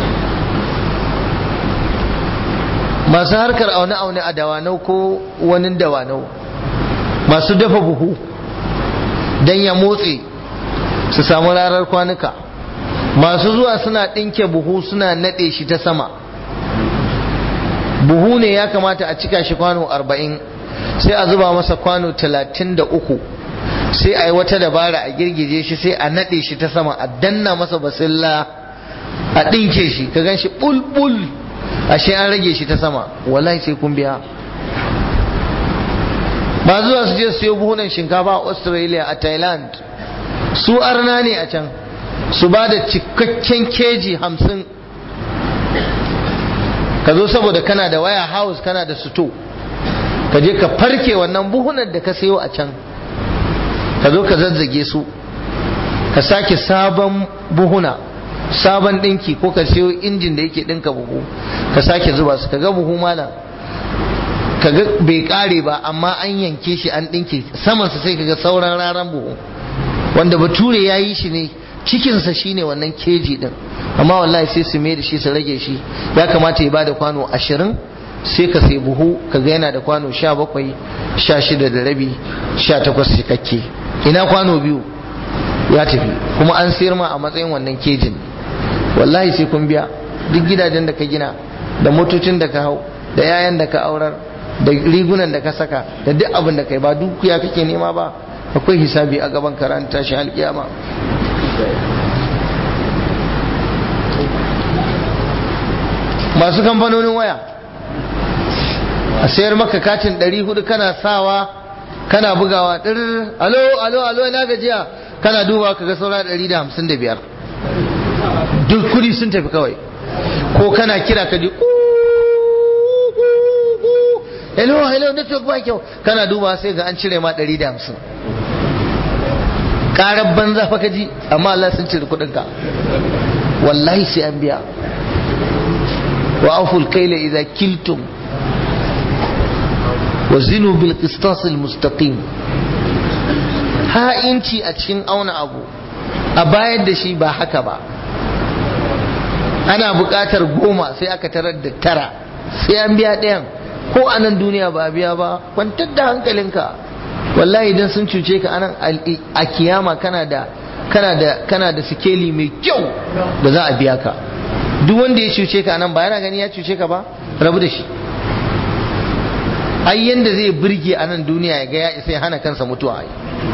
masu harkar aune-aune a dawanau ko wani dawanau masu dafa buhu don ya motse su samu rarar kwanuka masu zuwa suna ɗinke buhu suna naɗe shi ta sama buhu ne ya kamata a cika shi kwano arba'in sai a zuba masa kwano talatin da uku sai a yi wata dabara a girgije shi sai a naɗe shi ta sama a danna masa basilla a ɗinke shi ka gan shi ɓulɓul ashe an rage shi ta sama wallahi sai kun biya ba zuwa su je su siyo buhunan shinkafa a australia a thailand su arna ne a can su ba da cikakken keji hamsin ka zo saboda kana da waya house kana da suto ka je ka farke wannan buhunan da ka sayo a can ka zo ka zazzage su ka sake sabon buhuna sabon dinki ko ka sayo injin da yake dinka buhu ka sake zuba su ka ga buhu malam ka ga bai kare ba amma an yanke shi an dinke samansa sai ka ga sauran raran buhu wanda bature ya yi shi ne cikinsa shine wannan keji din amma wallahi sai su mai da shi su rage shi ya kamata ya bada kwano ashirin sai ka sai buhu ka ga yana da kwano sha bakwai sha shida da rabi sha takwas cikakke ina kwano biyu ya tafi kuma an sayar ma a matsayin wannan kejin wallahi sai kun biya duk gidajen da ka gina da motocin da ka hau da yayan da ka aurar da rigunan da ka saka da duk abin da kai ba dukiya kake nema ba akwai hisabi a gaban karanta shi alkiyama masu kamfanonin waya a sayar maka katin 400 kana sawa kana bugawa ɗir alo alo alo ina gajiya kana duba ka ga saura ɗari da hamsin da biyar duk kudi sun tafi kawai ko kana kira ka ji hello hello network ba kyau kana duba sai ga an cire ma ɗari da hamsin ƙarar banza fa ka ji amma Allah sun cire kuɗinka wallahi sai an biya wa auful kaila idza kiltum wa zinu bil qistas al mustaqim ha'inci a cikin auna abu a bayar da shi ba haka ba ana buƙatar goma sai aka tarar da tara sai an biya ɗayan ko a nan duniya ba a biya ba kwantar da hankalinka wallahi idan sun cuce ka anan a kiyama kana da kana da kana da sikeli mai kyau da za a biya ka duk wanda ya cuce ka anan ba yana gani ya cuce ka ba rabu da shi ai yanda zai burge a nan duniya ya ga ya isa ya hana kansa mutuwa ai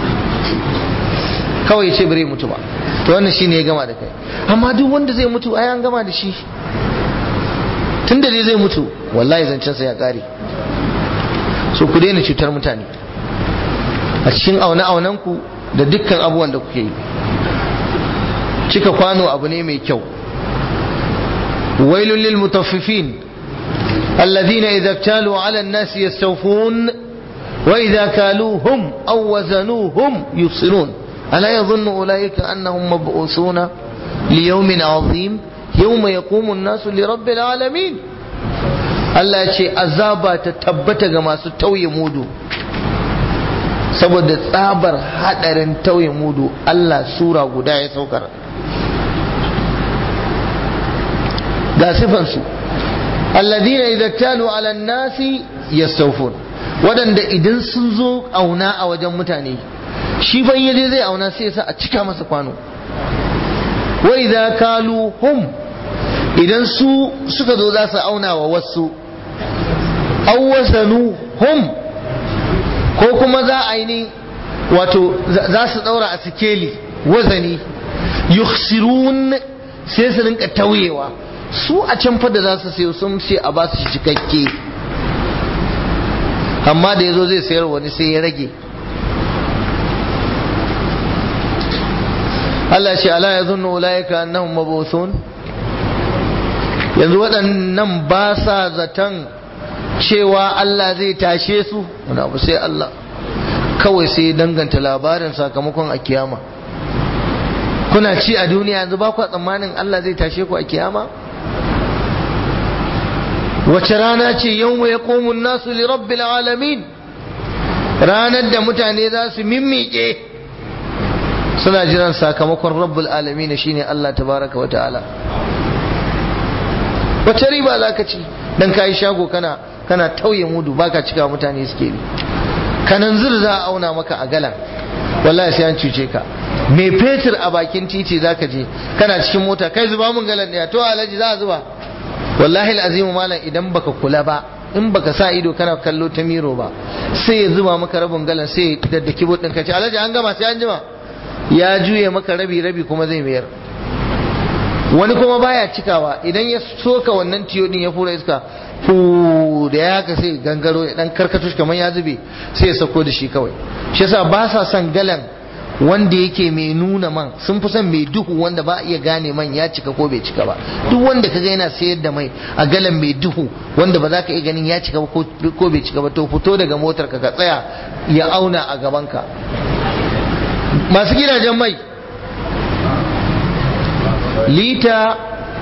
kawai ya ce bare mutu ba to wannan shine ya gama da kai amma duk wanda zai mutu ai an gama da shi tunda dai zai mutu wallahi zancensa ya kare so ku daina cutar mutane a cikin aune ku da dukkan abubuwan da kuke yi cika kwano abu ne mai kyau wailul lil mutaffifin alladhina idza iktalu ala an-nas yastawfun wa idza kaluhum aw wazanuhum yufsirun ala yadhunnu ulaika annahum mab'uthuna liyawmin 'azim yawma yaqumu an-nasu li rabbil alamin Allah ya ce azaba ta tabbata ga masu tauye mudu saboda tsabar hadarin tauye mudu Allah sura guda ya saukar ga sifansu alladhina idza talu ala nasi yastawfun wadanda idan sun zo auna a wajen mutane shi ban yaje zai auna sai sa a cika masa kwano wa idza kalu hum idan su suka zo za su auna wa wasu awwazanu hum ko kuma za a yi wato za su daura a sikeli wazani yukhsirun sai su rinka tauyewa su a can fa da za su sayo sun ce a ba su cikakke amma da yazo zai sayar wani sai ya rage Allah ce ala yazunnu ulaika annahum mabuthun yanzu waɗannan ba sa zaton cewa Allah zai tashe su wani abu sai Allah kawai sai danganta labarin sakamakon a kiyama kuna ci a duniya yanzu ba ku tsammanin Allah zai tashe ku a kiyama wace rana ce yau ya komun nasu li rabbil alamin ranar da mutane za su mimmiƙe suna jiran sakamakon rabbul alamin shine Allah tabaraka wa ta'ala wace riba za ka ci dan kayi shago kana kana tauye mudu baka cika mutane suke bi kanan zur za a auna maka a galan wallahi sai an cuce ka me fetur a bakin titi zaka je kana cikin mota kai zuba mun galan ɗaya to alaji za a zuba wallahi azimu malam idan baka kula ba in baka sa ido kana kallo ta miro ba sai ya zuba maka rabin galan sai da da kibot ɗin ka ce alaji an gama sai an jima ya juye maka rabi rabi kuma zai mayar wani kuma baya cikawa idan ya soka wannan tiyo din ya fura iska fu da ya haka sai gangaro ya dan karkato shi kamar ya zube sai ya sako da shi kawai shi yasa ba sa son galan wanda yake mai nuna man sun fi son mai duhu wanda ba iya gane man ya cika ko bai cika ba duk wanda kaga yana sayar da mai a galan mai duhu wanda ba za ka iya ganin ya cika ba ko bai cika ba to fito daga motar ka ka tsaya ya auna a gaban ka masu gidajen mai lita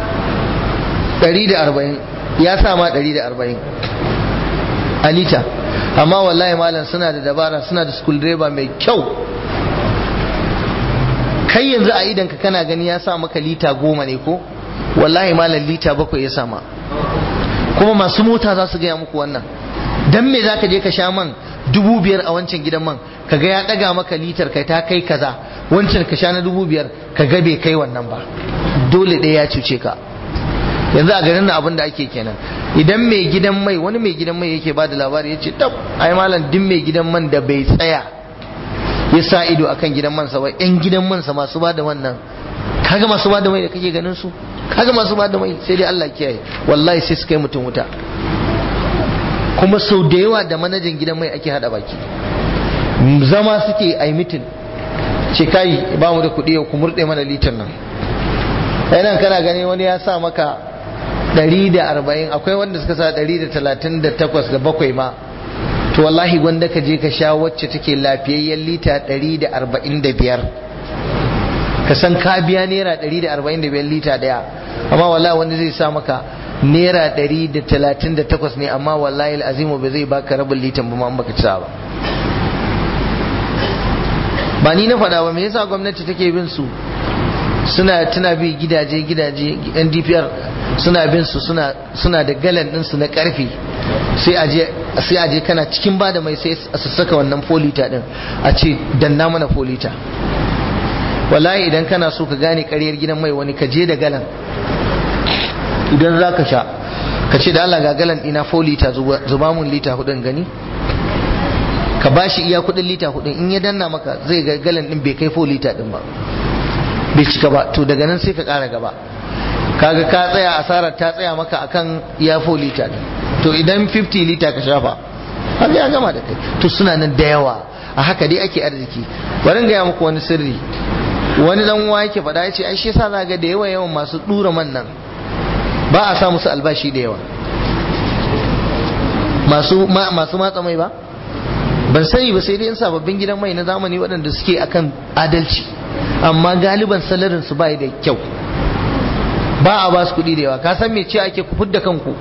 140 ya sa ma 140 a lita amma wallahi malam suna da dabara suna da school driver mai kyau kai yanzu a idan ka kana gani ya sa maka lita goma ne ko wallahi malam lita bakwai ya sama kuma masu mota za su gaya muku wannan dan me za ka je ka sha man dubu biyar a wancan gidan man ka ga ya daga maka litar kai ta kai kaza wancan ka sha na dubu biyar ka ga bai kai wannan ba dole ɗaya ya cuce ka yanzu a garin na abin da ake kenan idan mai gidan mai wani mai gidan mai yake ba da labari ya ce tab ai malam din mai gidan man da bai tsaya ya sa ido akan gidan mansa ba yan gidan mansa masu ba da wannan kaga masu ba da mai da kake ganin su kaga masu ba da mai sai dai Allah kiyaye wallahi sai su kai mutum wuta kuma sau da yawa da manajan gidan mai ake hada baki zama suke a mitin ce kai ba mu da kuɗi ku murɗe mana litan nan nan kana gani wani ya sa maka 140 akwai wanda suka sa 138 da bakwai ma to wallahi gwanda ka je ka sha wacce take lafiyayyen lita 145 ka san ka biya naira 145 lita daya amma wallahi wanda zai sa maka naira 138 ne amma wallahi azimu ba zai baka rabin litan ba ma an baka ci ba ba ni na faɗa ba me yasa gwamnati take bin su suna tuna bi gidaje gidaje yan DPR suna bin su suna suna da galan din su na karfe sai aje sai aje kana cikin bada mai sai su saka wannan folita din a ce danna mana folita wallahi idan kana so ka gane ƙaryar gidan mai wani ka je da galan idan za ka sha ka ce da Allah ga galan ɗina folita zuba mun lita hudun gani ka ba shi iya kudin lita hudun in ya danna maka zai ga galan ɗin bai kai folita ɗin ba bai cika ba to daga nan sai ka ƙara gaba kaga ka tsaya asarar ta tsaya maka akan iya folita ɗin to idan 50 lita ka shafa har ya gama da kai to suna nan da yawa a haka dai ake arziki bari gaya muku wani sirri wani dan uwa yake faɗa yace ai shi yasa za ga da yawa yawan masu dura man nan ba a sa musu albashi da yawa masu masu matsa mai ba ban sani ba sai dai in sababbin gidan mai na zamani waɗanda suke akan adalci amma galiban salarin su bai da kyau ba a ba su kuɗi da yawa ka san me ce ake ku fudda kanku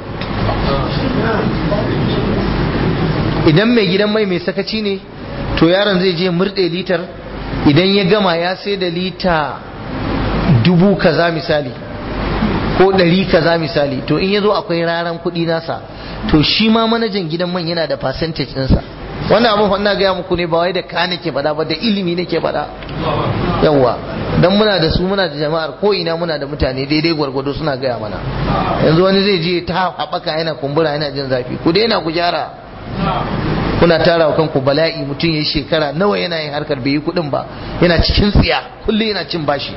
idan mai gidan mai mai sakaci ne to yaron zai je murɗe litar idan ya gama ya sai da lita dubu kaza misali ko ɗari kaza misali to in ya zo akwai raran kuɗi nasa to shi ma manajan gidan man yana da percentage ɗinsa wannan abin fa ina gaya muku ne ba wai da ka nake faɗa ba da ilimi nake faɗa yawwa dan muna da su muna da jama'ar ko ina muna da mutane daidai gwargwado suna gaya mana yanzu wani zai je ta haɓaka yana kumbura yana jin zafi ku daina ku gyara kuna tara wa kanku bala'i mutum ya yi shekara nawa yana yin harkar bai yi kuɗin ba yana cikin tsiya kullum yana cin bashi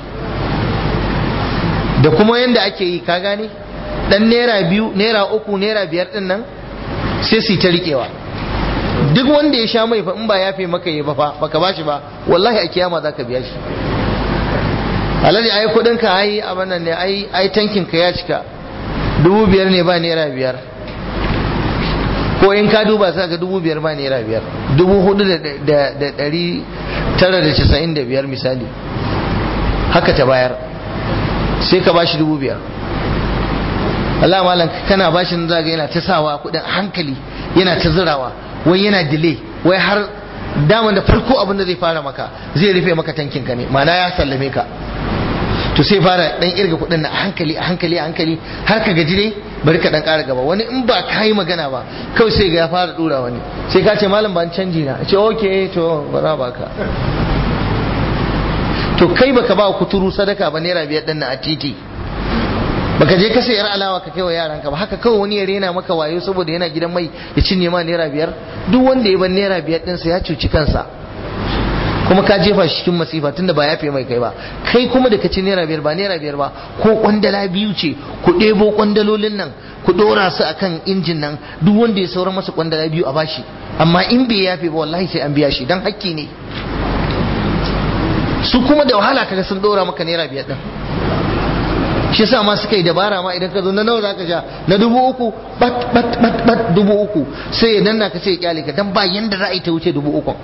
da kuma yanda ake yi ka gane dan naira biyu naira uku naira biyar din nan sai su ta riƙewa duk wanda ya sha mai fa in ba yafe maka yi ba fa baka bashi ba wallahi a kiyama zaka biya shi alhaji ai kudin ka ai abin nan ne ai ai tankin ka ya cika dubu biyar ne ba naira biyar ko in ka duba sai ga dubu biyar ba naira biyar dubu hudu da dari tara da casa'in da biyar misali haka ta bayar sai ka bashi dubu biyar Allah malam kana bashin zaga yana ta sawa kudin hankali yana ta zirawa wai yana delay wai har daman da farko abin da zai fara maka zai rufe maka tankin ka ne ma'ana ya sallame ka to sai fara dan irga kudin na hankali a hankali a hankali har ka gaji dai bari ka dan ƙara gaba wani in ba ka yi magana ba kawai sai ga ya fara dura wani sai ka ce malam ban canji na ce okay to bara baka to kai baka ba kuturu sadaka ba naira biyar din na a titi baka je ka sayar alawa ka kai wa yaranka ba haka kawai wani ya rena maka wayo saboda yana gidan mai ya cinye ma naira biyar duk wanda ya bar naira biyar ɗinsa ya cuci kansa kuma ka jefa shi cikin masifa tunda ba yafe mai kai ba kai kuma da ka ci naira biyar ba naira biyar ba ko kwandala biyu ce ku ɗebo kwandalolin nan ku ɗora su akan injin nan duk wanda ya saura masa kwandala biyu a bashi amma in bai yafe ba wallahi sai an biya shi dan hakki ne su kuma da wahala kaga sun ɗora maka naira biyar ɗin shi yasa ma suka yi dabara ma idan ka zo na nawa zaka sha na dubu uku bat bat bat bat dubu uku sai ya danna ka sai ya kyale ka dan ba yanda za a yi ta wuce dubu uku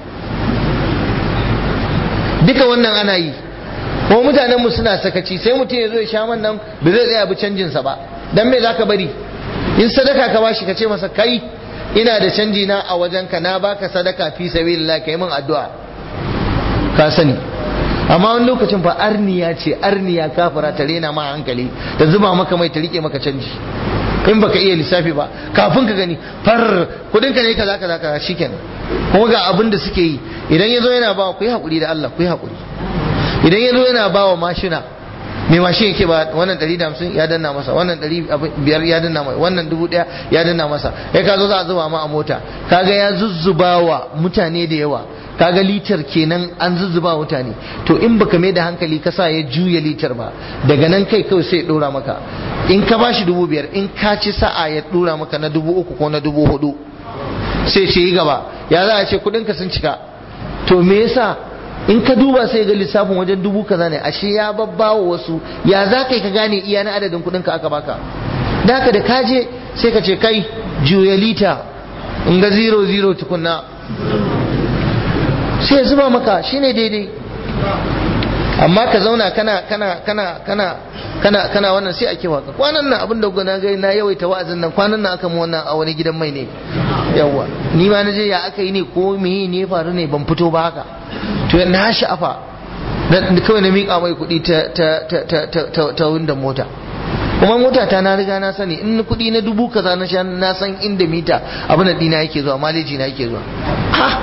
duka wannan ana yi kuma mutanen mu suna sakaci sai mutum ya zo ya sha man nan ba zai tsaya bi canjin sa ba dan me zaka bari in sadaka ka bashi ka ce masa kai ina da canji na a wajen ka na baka sadaka fi sabilillah kai min addu'a ka sani amma wani lokacin fa arniya ce arniya kafira ta rena ma hankali ta zuba maka mai ta rike maka canji in baka iya lissafi ba kafin ka gani far kudin ka ne kaza kaza kaza shikenan kuma ga abin da suke yi idan yazo yana ba ku yi hakuri da Allah ku yi hakuri idan yazo yana ba wa mashina mai mashin yake ba wannan 150 ya danna masa wannan 500 ya danna masa wannan 1000 ya danna masa kai ka zo za a zuba ma a mota kaga ya zuzzubawa mutane da yawa kaga litar kenan an zuzzuba mutane to in baka mai da hankali ka sa ya juya litar ba daga nan kai kawai sai ya dora maka in ka bashi dubu biyar in ka ci sa'a ya dora maka na dubu uku ko na dubu hudu sai ce yi gaba ya za a ce kudin ka sun cika to me yasa in ka duba sai ga lissafin wajen dubu kaza ne ashe ya babbawa wasu ya za ka ka gane iya na adadin kuɗin ka aka baka da haka da kaje sai ka ce kai juya lita in ga zero zero tukunna sai ya zuba maka shine daidai amma ka zauna kana kana kana kana kana kana wannan sai ake waka kwanan nan abin da na ga na yawaita wa'azin nan kwanan nan aka mu wannan a wani gidan mai ne yawa ni ma na je ya aka yi ne ko me ne faru ne ban fito ba haka to na sha'afa kawai na miƙa mai kuɗi ta ta ta ta ta ta ta windon mota kuma mota ta na riga na sani in kuɗi na dubu kaza na sha na san inda mita abin da dina yake zuwa maleji na yake zuwa ha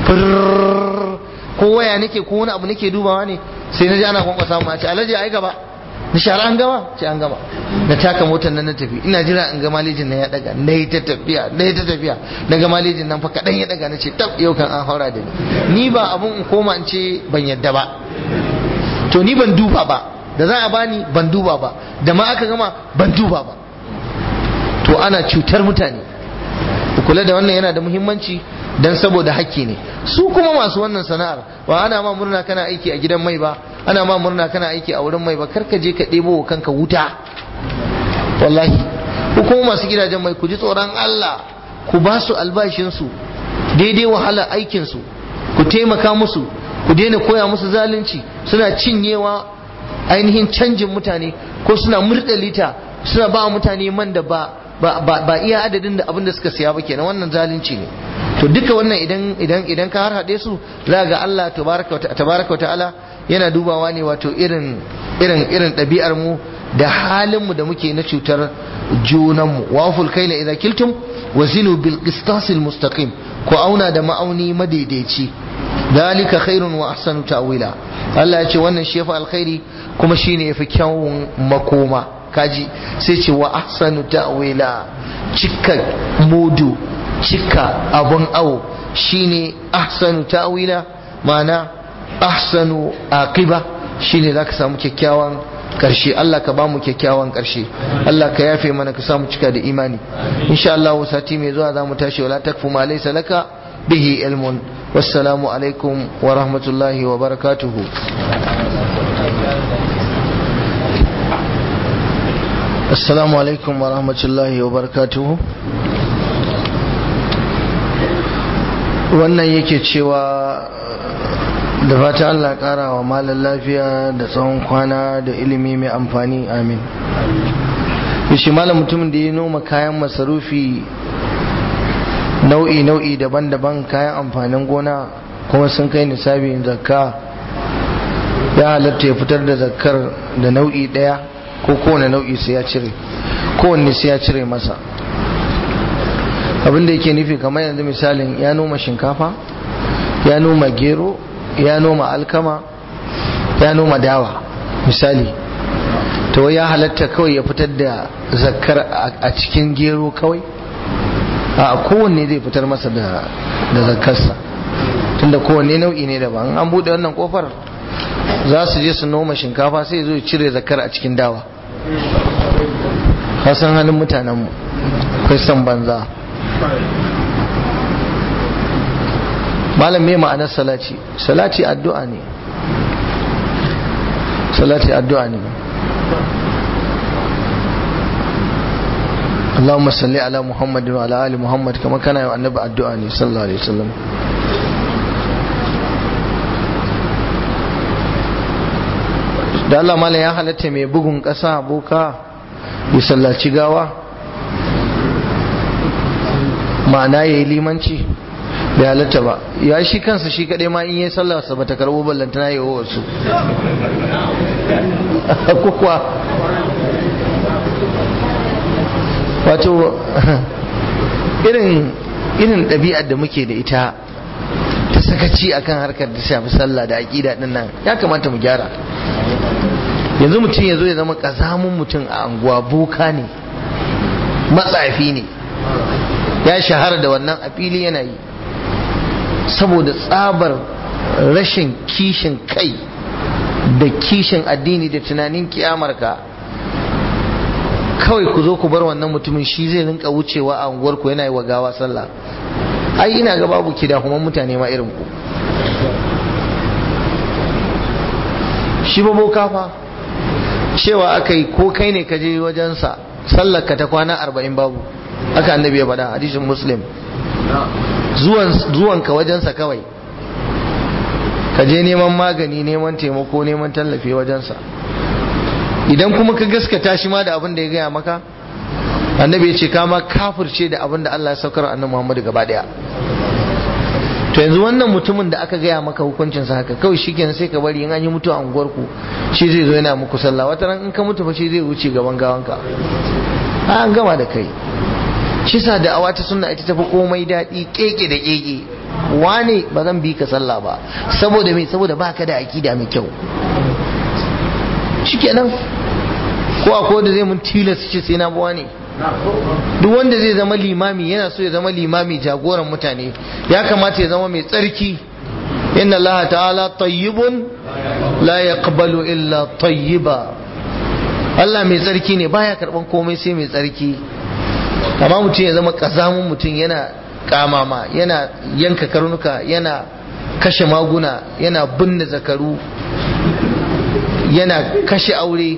ko waya nake ko wani abu nake dubawa ne sai na ji ana kwankwasa mu a ce alhaji ai gaba na shara an gama ce an gama na taka motar nan na tafi ina jira in ga malejin nan ya daga na yi ta tafiya na yi ta tafiya na ga malejin nan fa kaɗan ya daga na ce tab yau kan an haura da ni ni ba abun in koma in ce ban yadda ba to ni ban duba ba da za a bani ban duba ba da ma aka gama ban duba ba to ana cutar mutane kula da wannan yana da muhimmanci dan saboda hakki ne su kuma masu wannan sana'ar ba ana ma murna kana aiki a gidan mai ba ana ma murna kana aiki a wurin mai ba kar ka je ka ɗebo wa kanka wuta wallahi ku kuma masu gidajen mai ku ji tsoron Allah ku ba su albashinsu daidai wahala aikinsu ku taimaka musu ku daina koya musu zalunci suna cinyewa ainihin canjin mutane ko suna murɗa lita suna ba mutane man da ba ba iya adadin da abin da suka siya ba kenan wannan zalunci ne to duka wannan idan idan idan ka har hade su za ga Allah tabaraka ta'ala yana dubawa ne wato irin irin irin ɗabi'ar mu da halin mu da muke na cutar junan mu waful kaila idza kiltum wazinu bil qistasil mustaqim ko auna da ma'auni madaidaici dalika khairun wa ahsanu ta'wila Allah ya ce wannan shi yafi alkhairi kuma shine yafi kyawun makoma kaji sai ce wa ahsanu ta'wila cika mudu cika abun awo shine ahsanu ta'wila ma'ana ahsanu aqiba shine zaka samu kyakkyawan karshe Allah ka bamu kyakkyawan karshe Allah ka yafe mana ka samu cika da imani insha Allah sati mai zuwa zamu tashi wala takfu ma laysa laka bihi ilmun wassalamu alaikum wa rahmatullahi wa barakatuhu assalamu alaikum wa rahmatullahi wa barakatuhu wannan yake cewa da fata Allah kara wa malar lafiya da tsawon kwana da ilimi mai amfani amin yashi malam mutumin da ya noma kayan masarufi nau'i-nau'i daban-daban kayan amfanin gona kuma sun kai nisabin zakka ya halatta ya fitar da zakkar da nau'i daya ko kowane nau'i sai ya cire kowanne sai ya cire masa abinda yake nufi kamar yanzu misalin ya noma shinkafa ya noma gero ya noma alkama ya noma dawa misali to ya halatta kawai ya fitar da zakkar a cikin gero kawai a kowanne zai fitar masa da zakkarsa tunda kowanne nau'i ne daban an buɗe wannan kofar za su je su noma shinkafa sai zo cire zakkar a cikin dawa kasan halin mutanenmu kai san banza malam me ma'anar salati salati addu'a ne salati addu'a ne اللهم صل على محمد وعلى ال محمد كما كان النبي الدعاء صلى الله عليه وسلم da Allah mala ya halatta mai bugun ƙasa boka ya sallaci gawa ma'ana ya yi limanci bai halatta ba ya shi kansa shi kaɗai ma in yi sallarsa ba ta karɓo ballantana ya yi wasu kukuwa wato irin irin ɗabi'ar da muke da ita ta sakaci akan harkar da shafi sallah da aƙida ɗin nan ya kamata mu gyara yanzu mutum ya zo ya zama ƙazamun mutum a anguwa boka ne matsafi ne ya shahara da wannan a fili yana yi saboda tsabar rashin kishin kai da kishin addini da tunanin kiyamarka kawai ku zo ku bar wannan mutumin shi zai rinka wucewa a unguwarku yana yi wa gawa sallah ai ina ga babu kidahuman mutane ma irin ku shi ba boka fa cewa aka yi ko kai ne ka je wajensa sallar ka ta kwana arba'in babu aka annabi ya faɗa hadisin muslim zuwan ka wajensa kawai ka je neman magani neman taimako neman tallafi wajensa idan kuma ka gaskata shi ma da abin da ya gaya maka annabi ya ce kama kafirce da abin da Allah ya saukar annabi Muhammad gaba daya to yanzu wannan mutumin da aka gaya maka hukuncin sa haka kawai shikenan sai ka bari in an yi mutu a unguwar ku shi zai zo yana muku sallah wata ran in ka mutu fa shi zai wuce gaban gawanka an gama da kai shi sa da awa ta sunna ita tafi komai daɗi keke da keke wane ba zan bi ka sallah ba saboda me saboda baka da akida mai kyau shikenan ko akwai da zai mun tilasta ce sai na buwa ne duk wanda zai zama limami yana so ya zama limami jagoran mutane ya kamata ya zama mai tsarki inna Allah ta'ala tayyibun la yaqbalu illa tayyiba Allah mai tsarki ne baya karban komai sai mai tsarki amma mutum ya zama kazamun mutum yana kamama yana yanka karnuka yana kashe maguna yana binne zakaru yana kashe aure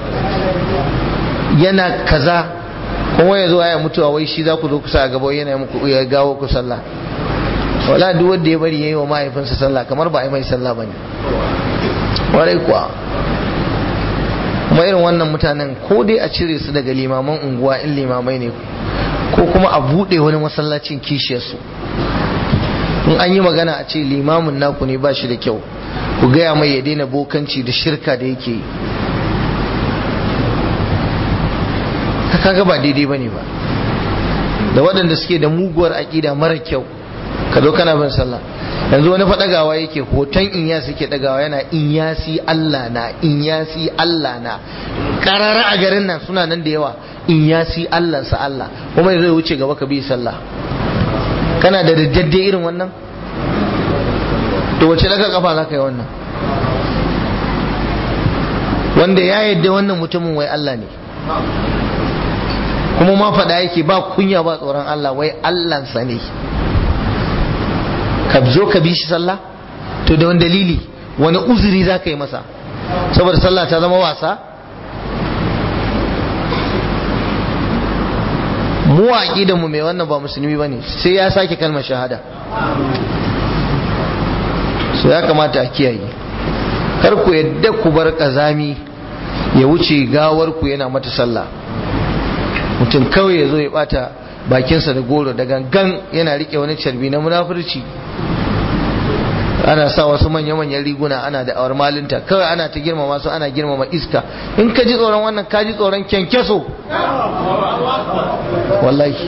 yana kaza kuma ya zo ya mutuwa wai shi za ku zo kusa a gaba yana muku ya gawo ku sallah wala duk wanda ya bari yayi wa mahaifinsa sallah kamar ba a yi mai sallah bane warai kuwa kuma irin wannan mutanen ko dai a cire su daga limaman unguwa in limamai ne ko kuma a buɗe wani masallacin kishiyarsu in an yi magana a ce limamin naku ne ba shi da kyau ku gaya mai ya daina bokanci da shirka da yake yi kaga ba daidai bane ba da waɗanda suke da muguwar aƙida mara kyau ka zo kana bin sallah yanzu wani faɗagawa yake hoton inya suke ɗagawa yana inyasi Allah na inyasi Allah na ƙarara a garin nan suna nan da yawa inyasi Allah sa Allah kuma zai wuce gaba ka bi sallah kana da daddade irin wannan to wace daga kafa za ka yi wannan wanda ya yadda wannan mutumin wai Allah ne kuma ma faɗa yake ba kunya ba tsoron Allah wai Allahnsa ne ka zo ka bi shi sallah to da wani dalili wani uzuri za ka yi masa saboda sallah ta zama wasa mu da mu mai wannan ba musulmi ba ne sai ya sake kalmar shahada so ya kamata a kiyaye kar ku yadda ku bar kazami ya wuce gawar ku yana mata sallah mutum kawai ya zo ya bata bakinsa da goro da gangan yana rike wani carbi na munafurci ana sa wasu manya-manyan riguna ana da awar malinta kawai ana ta girmama su ana girmama iska in ka ji tsoron wannan ka ji tsoron kyankyaso wallahi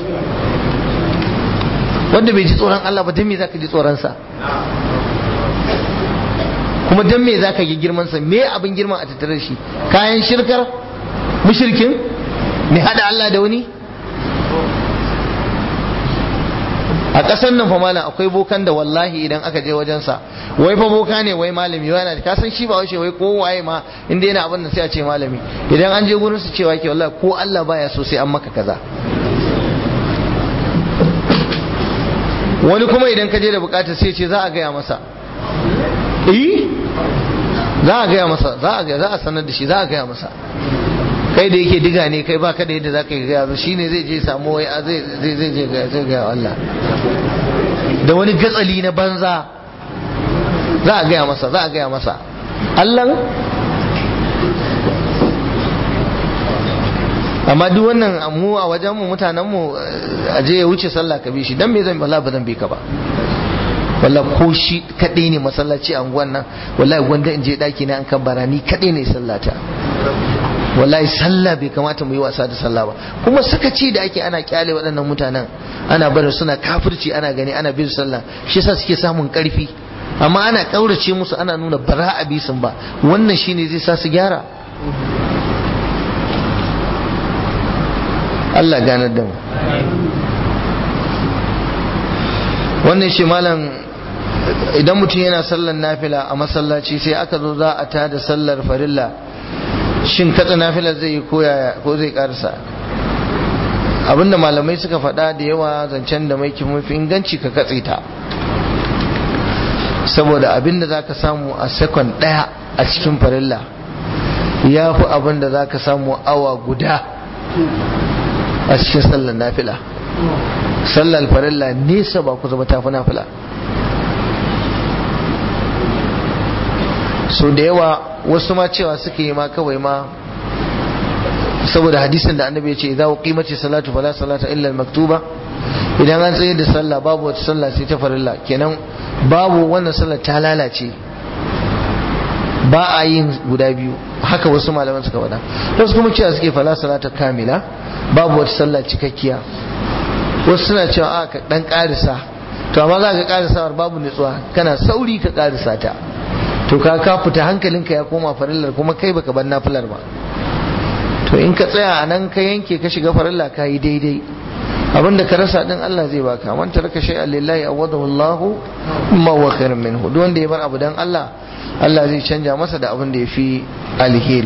wanda bai ji tsoron Allah ba don me zaka ji tsoronsa kuma don me zaka yi girmansa me abin girman a tattare shi kayan shirkar mushrikin mai hada Allah da wani a ƙasar nan fa malam akwai bokan da wallahi idan aka je wajensa wai fa boka ne wai malami yana da kasan shi ba wace wai ko waye ma inda yana abin da sai a ce malami idan an je gurin su cewa ke wallahi ko Allah baya so sai an maka kaza wani kuma idan ka je da bukatar sai ce za a gaya masa eh za a gaya masa za a za a sanar da shi za a gaya masa kai da yake diga ne kai baka da yadda za ka yi gaya shi ne zai je samu wai zai zai je zai gaya Allah da wani gatsali na banza za a gaya masa za a gaya masa Allah amma duk wannan mu a wajen mu mutanen mu a je ya wuce sallah ka bi shi dan me zan wallahi ba zan bi ka ba wallahi ko shi kadai ne masallaci a unguwan nan wallahi gwanda in je daki na an kabbara ni kadai ne sallata wallahi sallah bai kamata mu yi wasa da sallah ba kuma sakaci da ake ana kyale waɗannan mutanen ana barin suna kafirci ana gani ana bin sallah shi yasa suke samun karfi amma ana kaurace musu ana nuna bara a bisin ba wannan shine zai sa su gyara Allah ganar da mu wannan shi malam idan mutum yana sallar nafila a masallaci sai aka zo za a tada sallar farilla shin katsa nafilar zai yi ko zai karsa abinda malamai suka faɗa da yawa zancen da mai mafi inganci ka katse ta saboda abin da za ka samu a sekon ɗaya a cikin farilla ya fi abin da za ka samu awa guda a cikin sallar nafila sallar farilla nesa ba ku zama tafi nafila so da yawa wasu ma cewa suka yi ma kawai ma saboda hadisin da annabi ya ce idan qimati salatu fala salata illa al-maktuba idan an tsaye da sallah babu wata sallah sai ta farilla kenan babu wannan sallah ta lalace ba a yin guda biyu haka wasu malaman suka faɗa wasu kuma cewa suke fala salata kamila babu wata sallah cikakkiya wasu suna cewa a ka dan karisa to amma za ka karisawar babu nutsuwa kana sauri ka karisa ta to ka ka fita hankalinka ya koma farillar kuma kai baka bar nafilar ba to in ka tsaya a nan ka yanke ka shiga farilla ka yi daidai abinda ka rasa din Allah zai baka man taraka shay'an lillahi awadahu Allah ma wa khairun minhu duk wanda ya bar abu dan Allah Allah zai canja masa da abin da ya fi alheri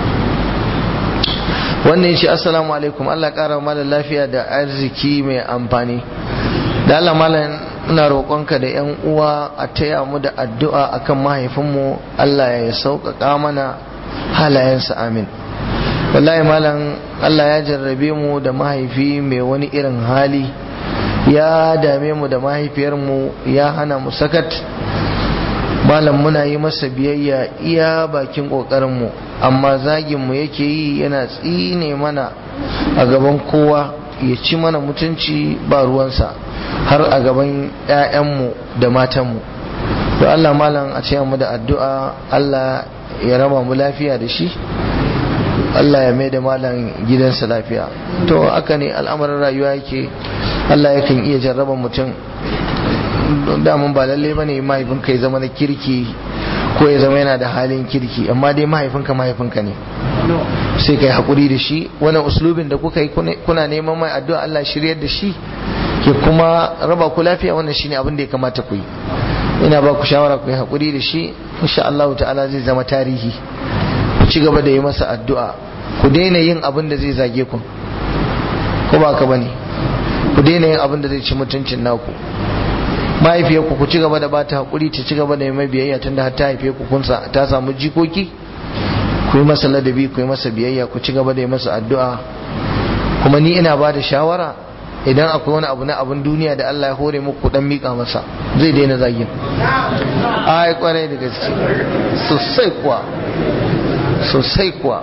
wannan yace assalamu alaikum Allah kara malam lafiya da arziki mai amfani da Allah malam ina roƙonka da yan uwa a taya mu da addu'a akan mahaifinmu Allah ya sauƙaƙa mana halayensa amin wallahi malam Allah ya jarrabe mu da mahaifi mai wani irin hali ya dame mu da mahaifiyarmu ya hana mu sakat malam muna yi masa biyayya iya bakin ƙoƙarinmu amma zaginmu yake yi yana tsine mana a gaban kowa ya ci mana mutunci ba ruwansa har a gaban 'ya'yanmu da matanmu to Allah malam a ce mu da addu'a Allah ya raba mu lafiya da shi Allah ya mai da malam gidansa lafiya to aka ne al'amarin rayuwa yake Allah yakan iya jarraba mutum damun ba lalle bane mahaifinka ya zama na kirki ko ya zama yana da halin kirki amma dai mahaifinka mahaifinka ne sai kai hakuri da shi wani uslubin da kuka yi kuna neman mai addu'a Allah shiryar da shi ke kuma raba ku lafiya wannan shine abin da ya kamata ku yi ina ba ku shawara ku yi hakuri da shi insha Allah ta'ala zai zama tarihi ku ci gaba da yi masa addu'a ku daina yin abin da zai zage ku ko ba ka bane ku daina yin abin da zai ci mutuncin naku mahaifiyarku ku ci gaba da bata hakuri ta ci gaba da yi mai biyayya tunda har ta haife ku kun ta samu jikoki ku yi masa ladabi ku yi masa biyayya ku ci gaba da yi masa addu'a kuma ni ina ba da shawara idan akwai wani abu na abin duniya da Allah ya hore muku dan mika masa zai daina zagin ai kwarai da gaske sosai kuwa sosai kuwa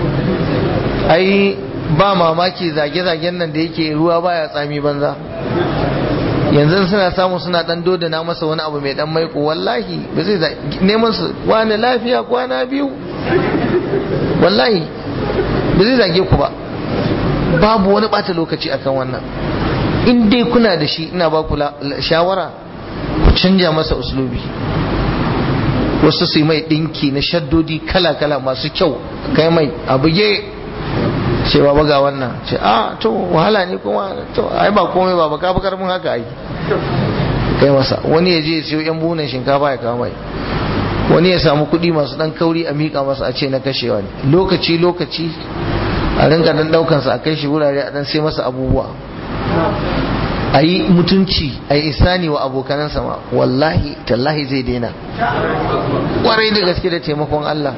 ai ba mamaki zage-zagen nan da yake ruwa baya tsami banza yanzu suna samu suna dan dodana masa wani abu mai dan maiko wallahi ba zai neman su wani lafiya kwana biyu wallahi ba zai zage ku ba babu wani bata lokaci akan wannan in dai kuna da shi ina ba ku shawara ku canja masa uslubi wasu su yi mai dinki na shaddodi kala-kala masu kyau kai mai abuge cewa ba ga wannan ce a to wahala ne kuma to ai ba komai ba baka bakar mun haka ai kai masa wani ya je siyo yan bunan shinkafa ya kawo mai wani ya samu kuɗi masu dan kauri a miƙa masa a ce na kashewa ne lokaci lokaci a rinka dan daukan sa a kai shi wurare a dan sai masa abubuwa a yi mutunci a yi isani wa abokanansa ma wallahi tallahi zai daina kwarai da gaske da taimakon Allah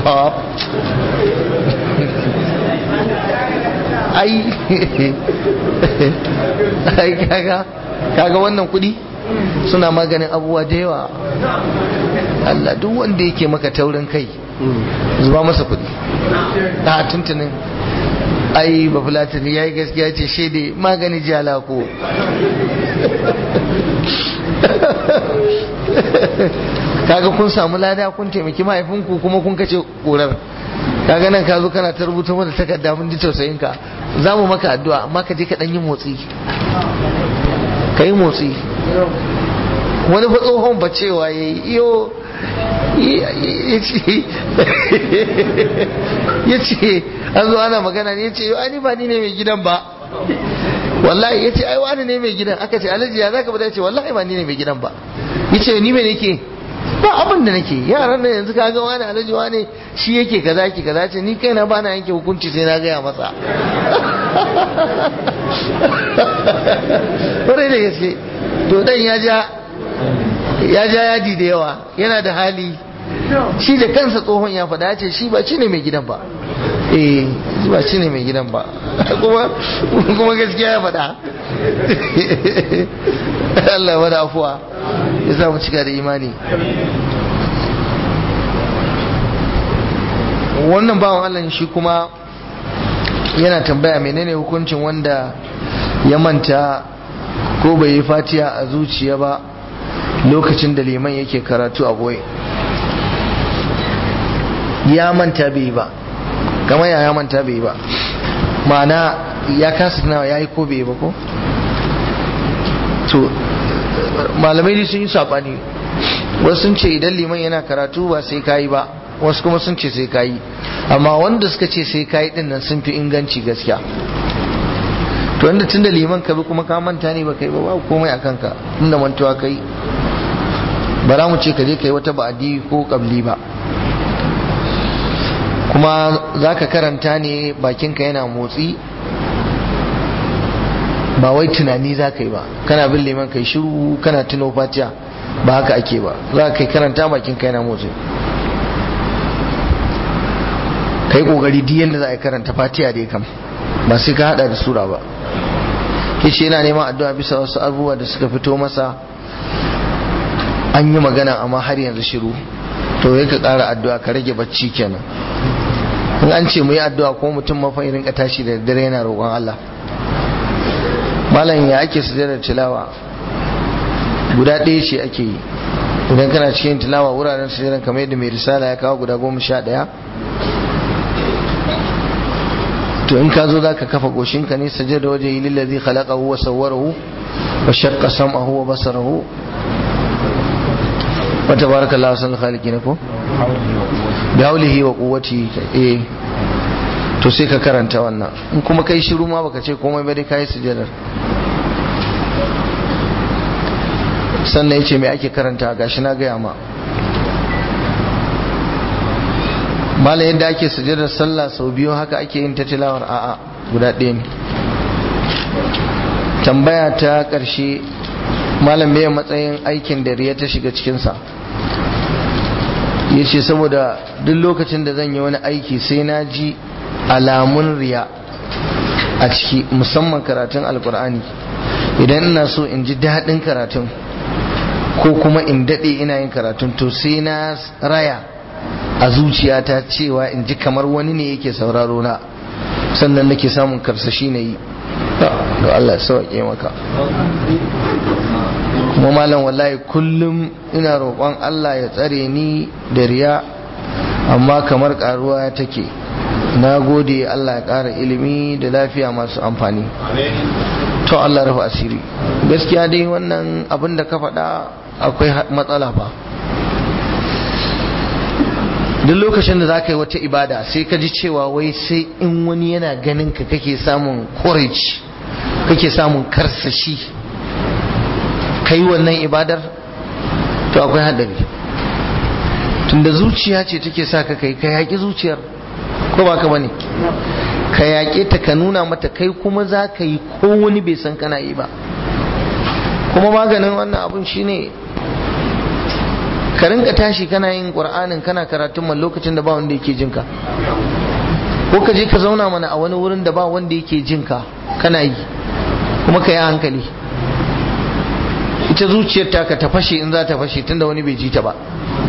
ai ai kaga kaga wannan kudi suna maganin abubuwa da yawa Allah duk wanda yake maka taurin kai zuba masa kudi a tuntunin ai ba fulatin ya yi gaskiya ce shaidai magani jala ko kaga kun samu lada kun taimaki mahaifinku kuma kun kace korar kaga nan ka zo kana ta rubuta mana takarda mun ji tausayin ka za mu maka addu'a amma ka je ka dan yi motsi ka yi motsi wani fa tsohon ba cewa ya yi iyo ya ce an zo ana magana ne ya ce ani ba ni ne mai gidan ba wallahi ya ce ai wani ne mai gidan aka ce alhaji ya zaka bada ya ce wallahi ba ni ne mai gidan ba ya ce ni mai nake ba abin da nake yaran nan yanzu kaga wani alhaji wani shi yake kaza yake kaza ce ni kaina ba na yanke hukunci sai na gaya masa kwarai da gaske to dan ya ja ya ja yadi da yawa yana da hali shi da kansa tsohon ya faɗa ce shi ba shi ne mai gidan ba eh shi ba shi ne mai gidan ba kuma kuma gaskiya ya faɗa Allah ya wada afuwa ya sa mu cika da imani wannan bawan Allah shi kuma yana tambaya menene hukuncin wanda ya manta ko bai yi fatiya a zuciya ba lokacin da liman yake karatu a boye ya manta bai yi ba kama ya ya manta bai yi ba ma'ana ya kasa tunawa ya yi ko bai yi ba ko to malamai dai sun yi saɓani wasu sun ce idan liman yana karatu ba sai kayi ba wasu kuma sun ce sai kayi amma wanda suka ce sai kayi din nan sun fi inganci gaskiya to wanda tun da liman ka bi kuma ka manta ne ba kai ba babu komai a kanka tunda mantuwa kai ba za mu ce ka je kai wata ba'adi ko kabli ba kuma za ka karanta ne bakinka yana motsi ba wai tunani za ka yi ba kana bin liman kai shiru kana tuno fatiya ba haka ake ba za ka kai karanta bakinka yana motsi kai kokari duk yanda za a karanta fatiha dai kam ba sai ka hada da sura ba yace yana neman addu'a bisa wasu abubuwa da suka fito masa an yi magana amma har yanzu shiru to ya ka kara addu'a ka rage bacci kenan in an ce mu yi addu'a ko mutum mafa rinka tashi da dare yana roƙon Allah malam ya ake sujada tilawa guda ɗaya ce ake yi idan kana cikin tilawa wuraren sujadan kamar yadda mai risala ya kawo guda goma sha ɗaya to in ka zo za ka kafa goshinka ne saje da waje yi lillazi khalaqahu wa sawwarahu wa shaqqa sam'ahu wa basarahu wa tabarakallahu ahsanul khaliqin ko bi haulihi wa quwwati eh to sai ka karanta wannan in kuma kai shiru ma baka ce komai ba dai kai sujadar sannan yace me ake karanta gashi na gaya ma mala yadda ake sujadar sallah sau biyu haka ake yin ta tilawar a'a guda ɗaya ne tambaya ta ƙarshe malam mai matsayin aikin da riya ta shiga cikinsa ya ce saboda duk lokacin da zan yi wani aiki sai na ji alamun riya a ciki musamman karatun alkur'ani idan ina so in ji daɗin karatun ko kuma in daɗe ina yin karatun to sai na raya a zuciyata cewa in ji kamar wani ne yake sauraro na sannan nake samun karsashi na yi da Allah ya sauke maka kuma malam wallahi kullum ina roƙon Allah ya tsare ni da riya amma kamar ƙaruwa take na gode Allah ya ƙara ilimi da lafiya masu amfani to Allah rufe asiri gaskiya dai wannan abin da ka faɗa akwai matsala ba duk lokacin da za ka yi wata ibada sai ka ji cewa wai sai in wani yana ganin ka kake samun courage kake samun karsashi ka yi wannan ibadar to akwai haɗari tunda zuciya ce take sa ka kai ka yaƙi zuciyar ko ba ka bane ka yaƙe ta ka nuna mata kai kuma za ka yi ko wani bai san kana yi ba kuma maganin wannan abun shine ka rinka tashi kana yin qur'anin kana karatun man lokacin da ba wanda yake jinka ko ka je ka zauna mana a wani wurin da ba wanda yake jinka kana yi kuma ka yi hankali ita zuciyar ta ka ta fashe in za ta fashe tunda wani bai ji ta ba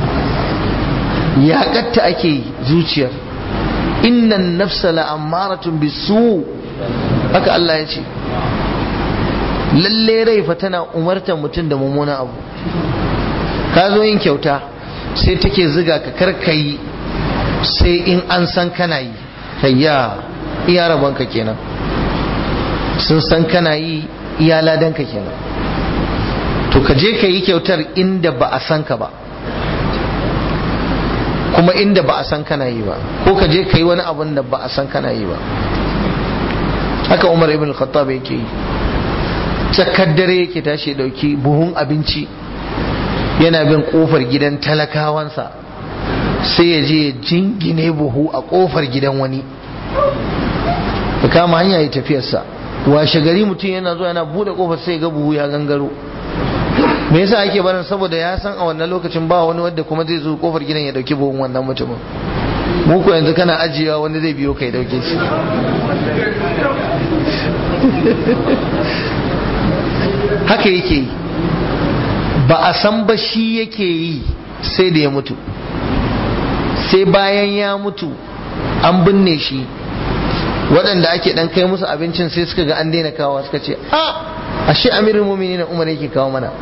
yaƙatta ake yi zuciyar innan nafsa la'ammaratun bisu haka Allah ya ce lalle rai fa tana umartar mutum da mummuna abu ka zo yin kyauta sai take ziga ka karkayi sai in an san kana yi kayya iya rabonka kenan sun san kana yi iya ladanka kenan to ka je ka yi kyautar inda ba a san ka ba kuma inda ba a san kana yi ba ko ka je ka yi wani abun da ba a san kana yi ba haka umar ibn khattab yake yi tsakar dare yake tashi dauki buhun abinci yana bin kofar gidan talakawansa sai ya je jingine buhu a kofar gidan wani ya kama hanya ya tafiyarsa washe gari mutum yana zuwa yana bude kofar sai ga buhu ya gangaro me yasa ake barin saboda ya san a wannan lokacin ba wani wanda kuma zai zo kofar gidan ya dauki buhun wannan mutumin mu ko yanzu kana ajiyewa wani zai biyo kai dauke shi haka yake yi ba a san ba shi yake yi sai da ya mutu sai bayan ya mutu an binne shi waɗanda ake ɗan kai musu abincin sai suka ga an daina kawo suka ce a ashe amirin mumini na umar yake kawo mana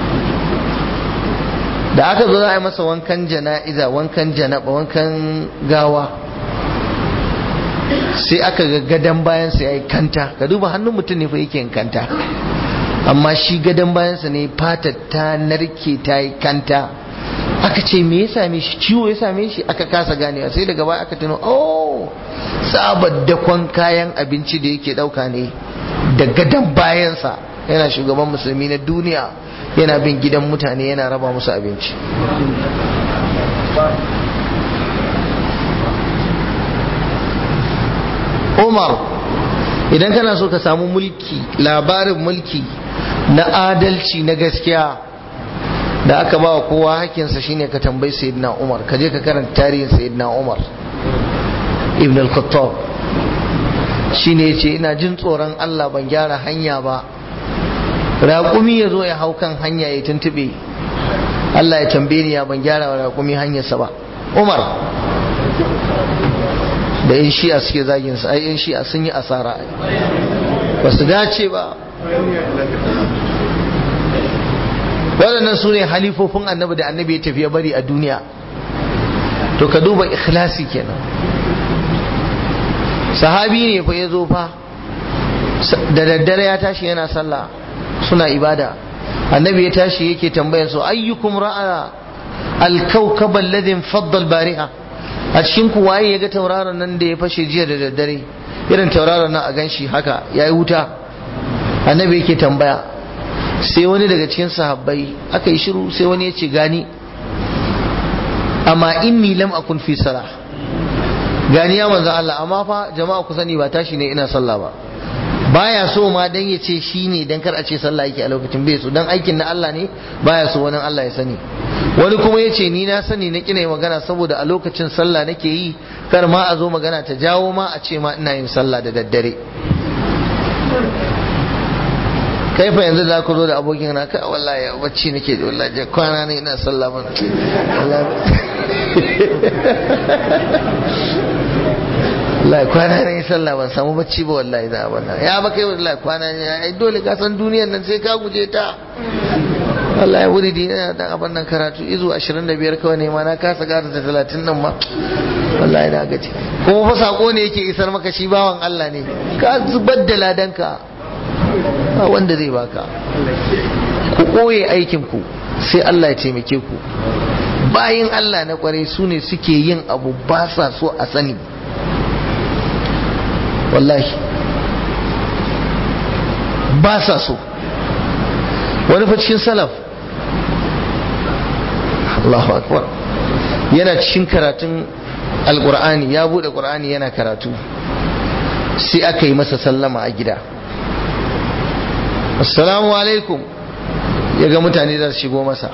da aka zo za a yi masa wankan jana'iza wankan janaba wankan gawa sai aka ga gadon bayansa ya yi kanta ka duba hannun mutum ne fa yake yin kanta amma shi gadon bayansa ne fatar ta narke ta yi kanta aka ce me ya same shi ciwo ya same shi aka kasa ganewa sai daga baya aka tuno oh sabar dakon kayan abinci da yake dauka ne da gadon bayansa yana shugaban musulmi na duniya yana bin gidan mutane yana raba musu abinci umar idan kana so ka samu mulki labarin mulki na adalci na gaskiya da aka ba wa kowa hakinsa shine ka tambayi sayyidina umar ka je ka karanta tarihin sayyidina umar ibn al-khattab shine yace ina jin tsoron Allah ban gyara hanya ba raƙumi ya zo ya hau kan hanya ya tuntube Allah ya tambaye ni ya ban gyara wa raƙumi hanyarsa ba umar da yan shi'a suke zagin su ai yan shi'a sun yi asara ba su dace ba waɗannan su ne halifofin annabi da annabi ya tafi ya bari a duniya to ka duba ikhlasi kenan sahabi ne fa ya zo fa da daddare ya tashi yana sallah suna ibada annabi ya tashi yake tambayan su ayyukum ra'a al-kawkab alladhi faddal bariha a cikin ku waye ya ga tauraron nan da ya fashe jiya da daddare irin tauraron nan a ganshi haka yayi wuta annabi yake tambaya sai wani daga cikin sahabbai aka yi shiru sai wani ya ce gani amma inni lam akun fi salah gani ya manzo Allah amma fa jama'a ku sani ba tashi ne ina sallah ba baya so ma dan ya ce shi ne dan kar a ce sallah yake a lokacin bai so dan aikin na Allah ne baya so wani Allah ya sani wani kuma ya ce ni na sani na kina magana saboda a lokacin sallah nake yi kar ma a zo magana ta jawo ma a ce ma ina yin sallah da daddare kai fa yanzu za ku zo da abokin na ka wallahi bacci nake da wallahi kwana ne ina sallah man wallahi kwana ne sallah ban samu bacci ba wallahi da wannan ya ba kai wallahi kwana ne ai dole ka san duniyar nan sai ka guje ta wallahi wuri di ina dan abin nan karatu izu 25 kawai ne ma na kasa gara da 30 nan ma wallahi na gaji kuma fa sako ne yake isar maka shi bawan Allah ne ka zubar da ladanka ba wanda zai baka ku ɓoye aikinku sai Allah ya taimake ku bayan Allah na kwarai su ne suke yin abu ba sa so a sani wallahi ba sa so wani fa cikin salaf Allahu akbar yana cikin karatun alkur'ani ya bude qur'ani yana karatu sai aka yi masa sallama a gida assalamu alaikum ya ga mutane za su shigo masa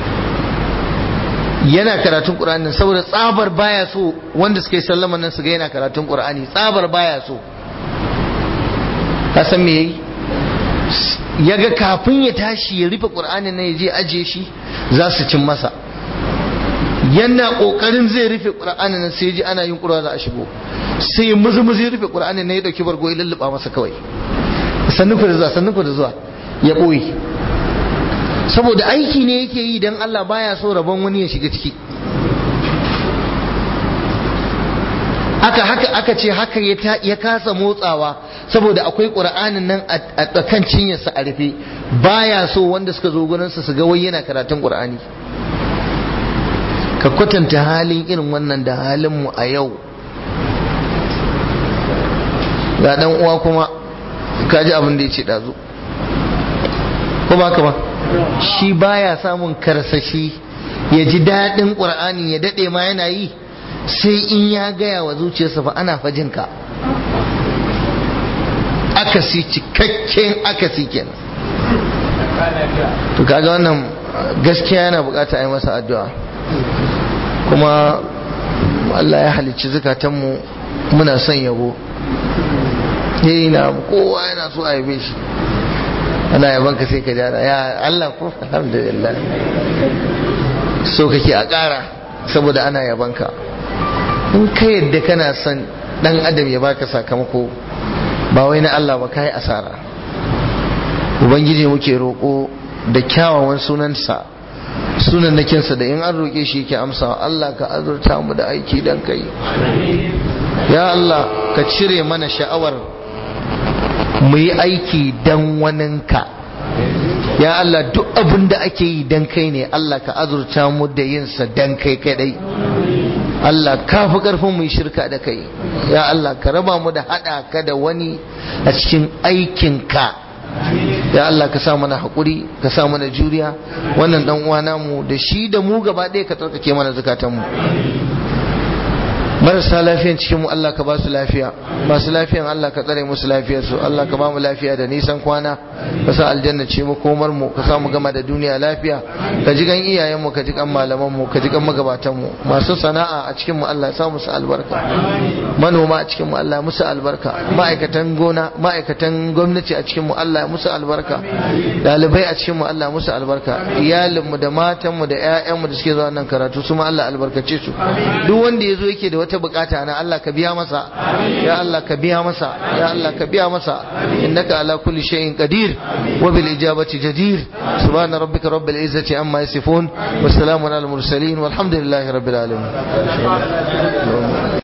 yana karatun ƙur'ani saboda tsabar baya so wanda suka yi sallama nan su ga yana karatun ƙur'ani tsabar baya so ka san me yayi ya ga kafin ya tashi ya rufe ƙur'anin nan ya je ajiye shi za su cin masa yana ƙoƙarin zai rufe ƙur'anin nan sai ya ji ana yin ƙura za a shigo sai ya muzu muzu ya rufe ƙur'anin nan ya ɗauki bargo ya lulluɓa masa kawai sannu ku da zuwa sannu ku da zuwa ya ɓoye saboda aiki ne yake yi don Allah baya so rabon wani ya shiga ciki aka haka aka ce haka ya kasa motsawa saboda akwai ƙura'anin nan a kan cinyarsa a rufe baya so wanda suka zo gurinsa su ga wai yana karatun ƙura'ani ka kwatanta halin irin wannan da halinmu a yau ga dan uwa kuma kaji abin da ya ce ɗazu ko ba ka ba shi baya samun karsashi ya ji daɗin ƙur'ani ya daɗe ma yana yi sai in ya gaya wa zuciyarsa fa ana fajinka akasi cikakken akasi kenan to kaga wannan gaskiya yana bukata a yi masa addu'a kuma Allah ya halicci zukatanmu muna son yabo yayi na kowa yana so a yabe shi ana yaban ka sai ka jara ya Allah ko alhamdulillah so kake a ƙara saboda ana yaban ka in ka yadda kana son dan adam ya baka sakamako ba wai na Allah ba kai asara ubangiji muke roƙo da kyawawan sunansa sunan nakinsa da in an roƙe shi yake amsa Allah ka azurta mu da aiki dan kai ya Allah ka cire mana sha'awar mu yi aiki dan waninka ya Allah duk abin da ake yi dan kai ne Allah ka azurta mu da yinsa dan kai kadai Allah ka fi karfin mu yi shirka da kai ya Allah ka raba mu da hada ka da wani a cikin aikinka ya Allah ka sa mana haƙuri ka sa mana juriya wannan dan uwana mu da shi da mu gaba ɗaya ka tsarkake mana zakatan mu marasa lafiyan cikin mu Allah ka ba su lafiya masu lafiyan Allah ka tsare musu lafiyar su Allah ka ba mu lafiya da nisan kwana ka sa aljanna ce mu komar mu ka sa mu gama da duniya lafiya ka ji gan iyayen mu ka ji kan malaman mu ka ji kan magabatan mu masu sana'a a cikin mu Allah ya sa musu albarka manoma a cikin mu Allah ya musu albarka ma'aikatan gona ma'aikatan gwamnati a cikin mu Allah ya musu albarka dalibai a cikin mu Allah ya musu albarka iyalin mu da matan mu da ƴaƴan mu da suke zuwa nan karatu su ma Allah albarkace su duk wanda yazo yake da wata bukata na Allah ka biya masa ya Allah ka biya masa ya Allah ka biya masa innaka ala kulli shay'in qadir wa bil ijabati jadir subhana rabbika rabbil izzati amma yasifun wa salamun al mursalin walhamdulillahi rabbil alamin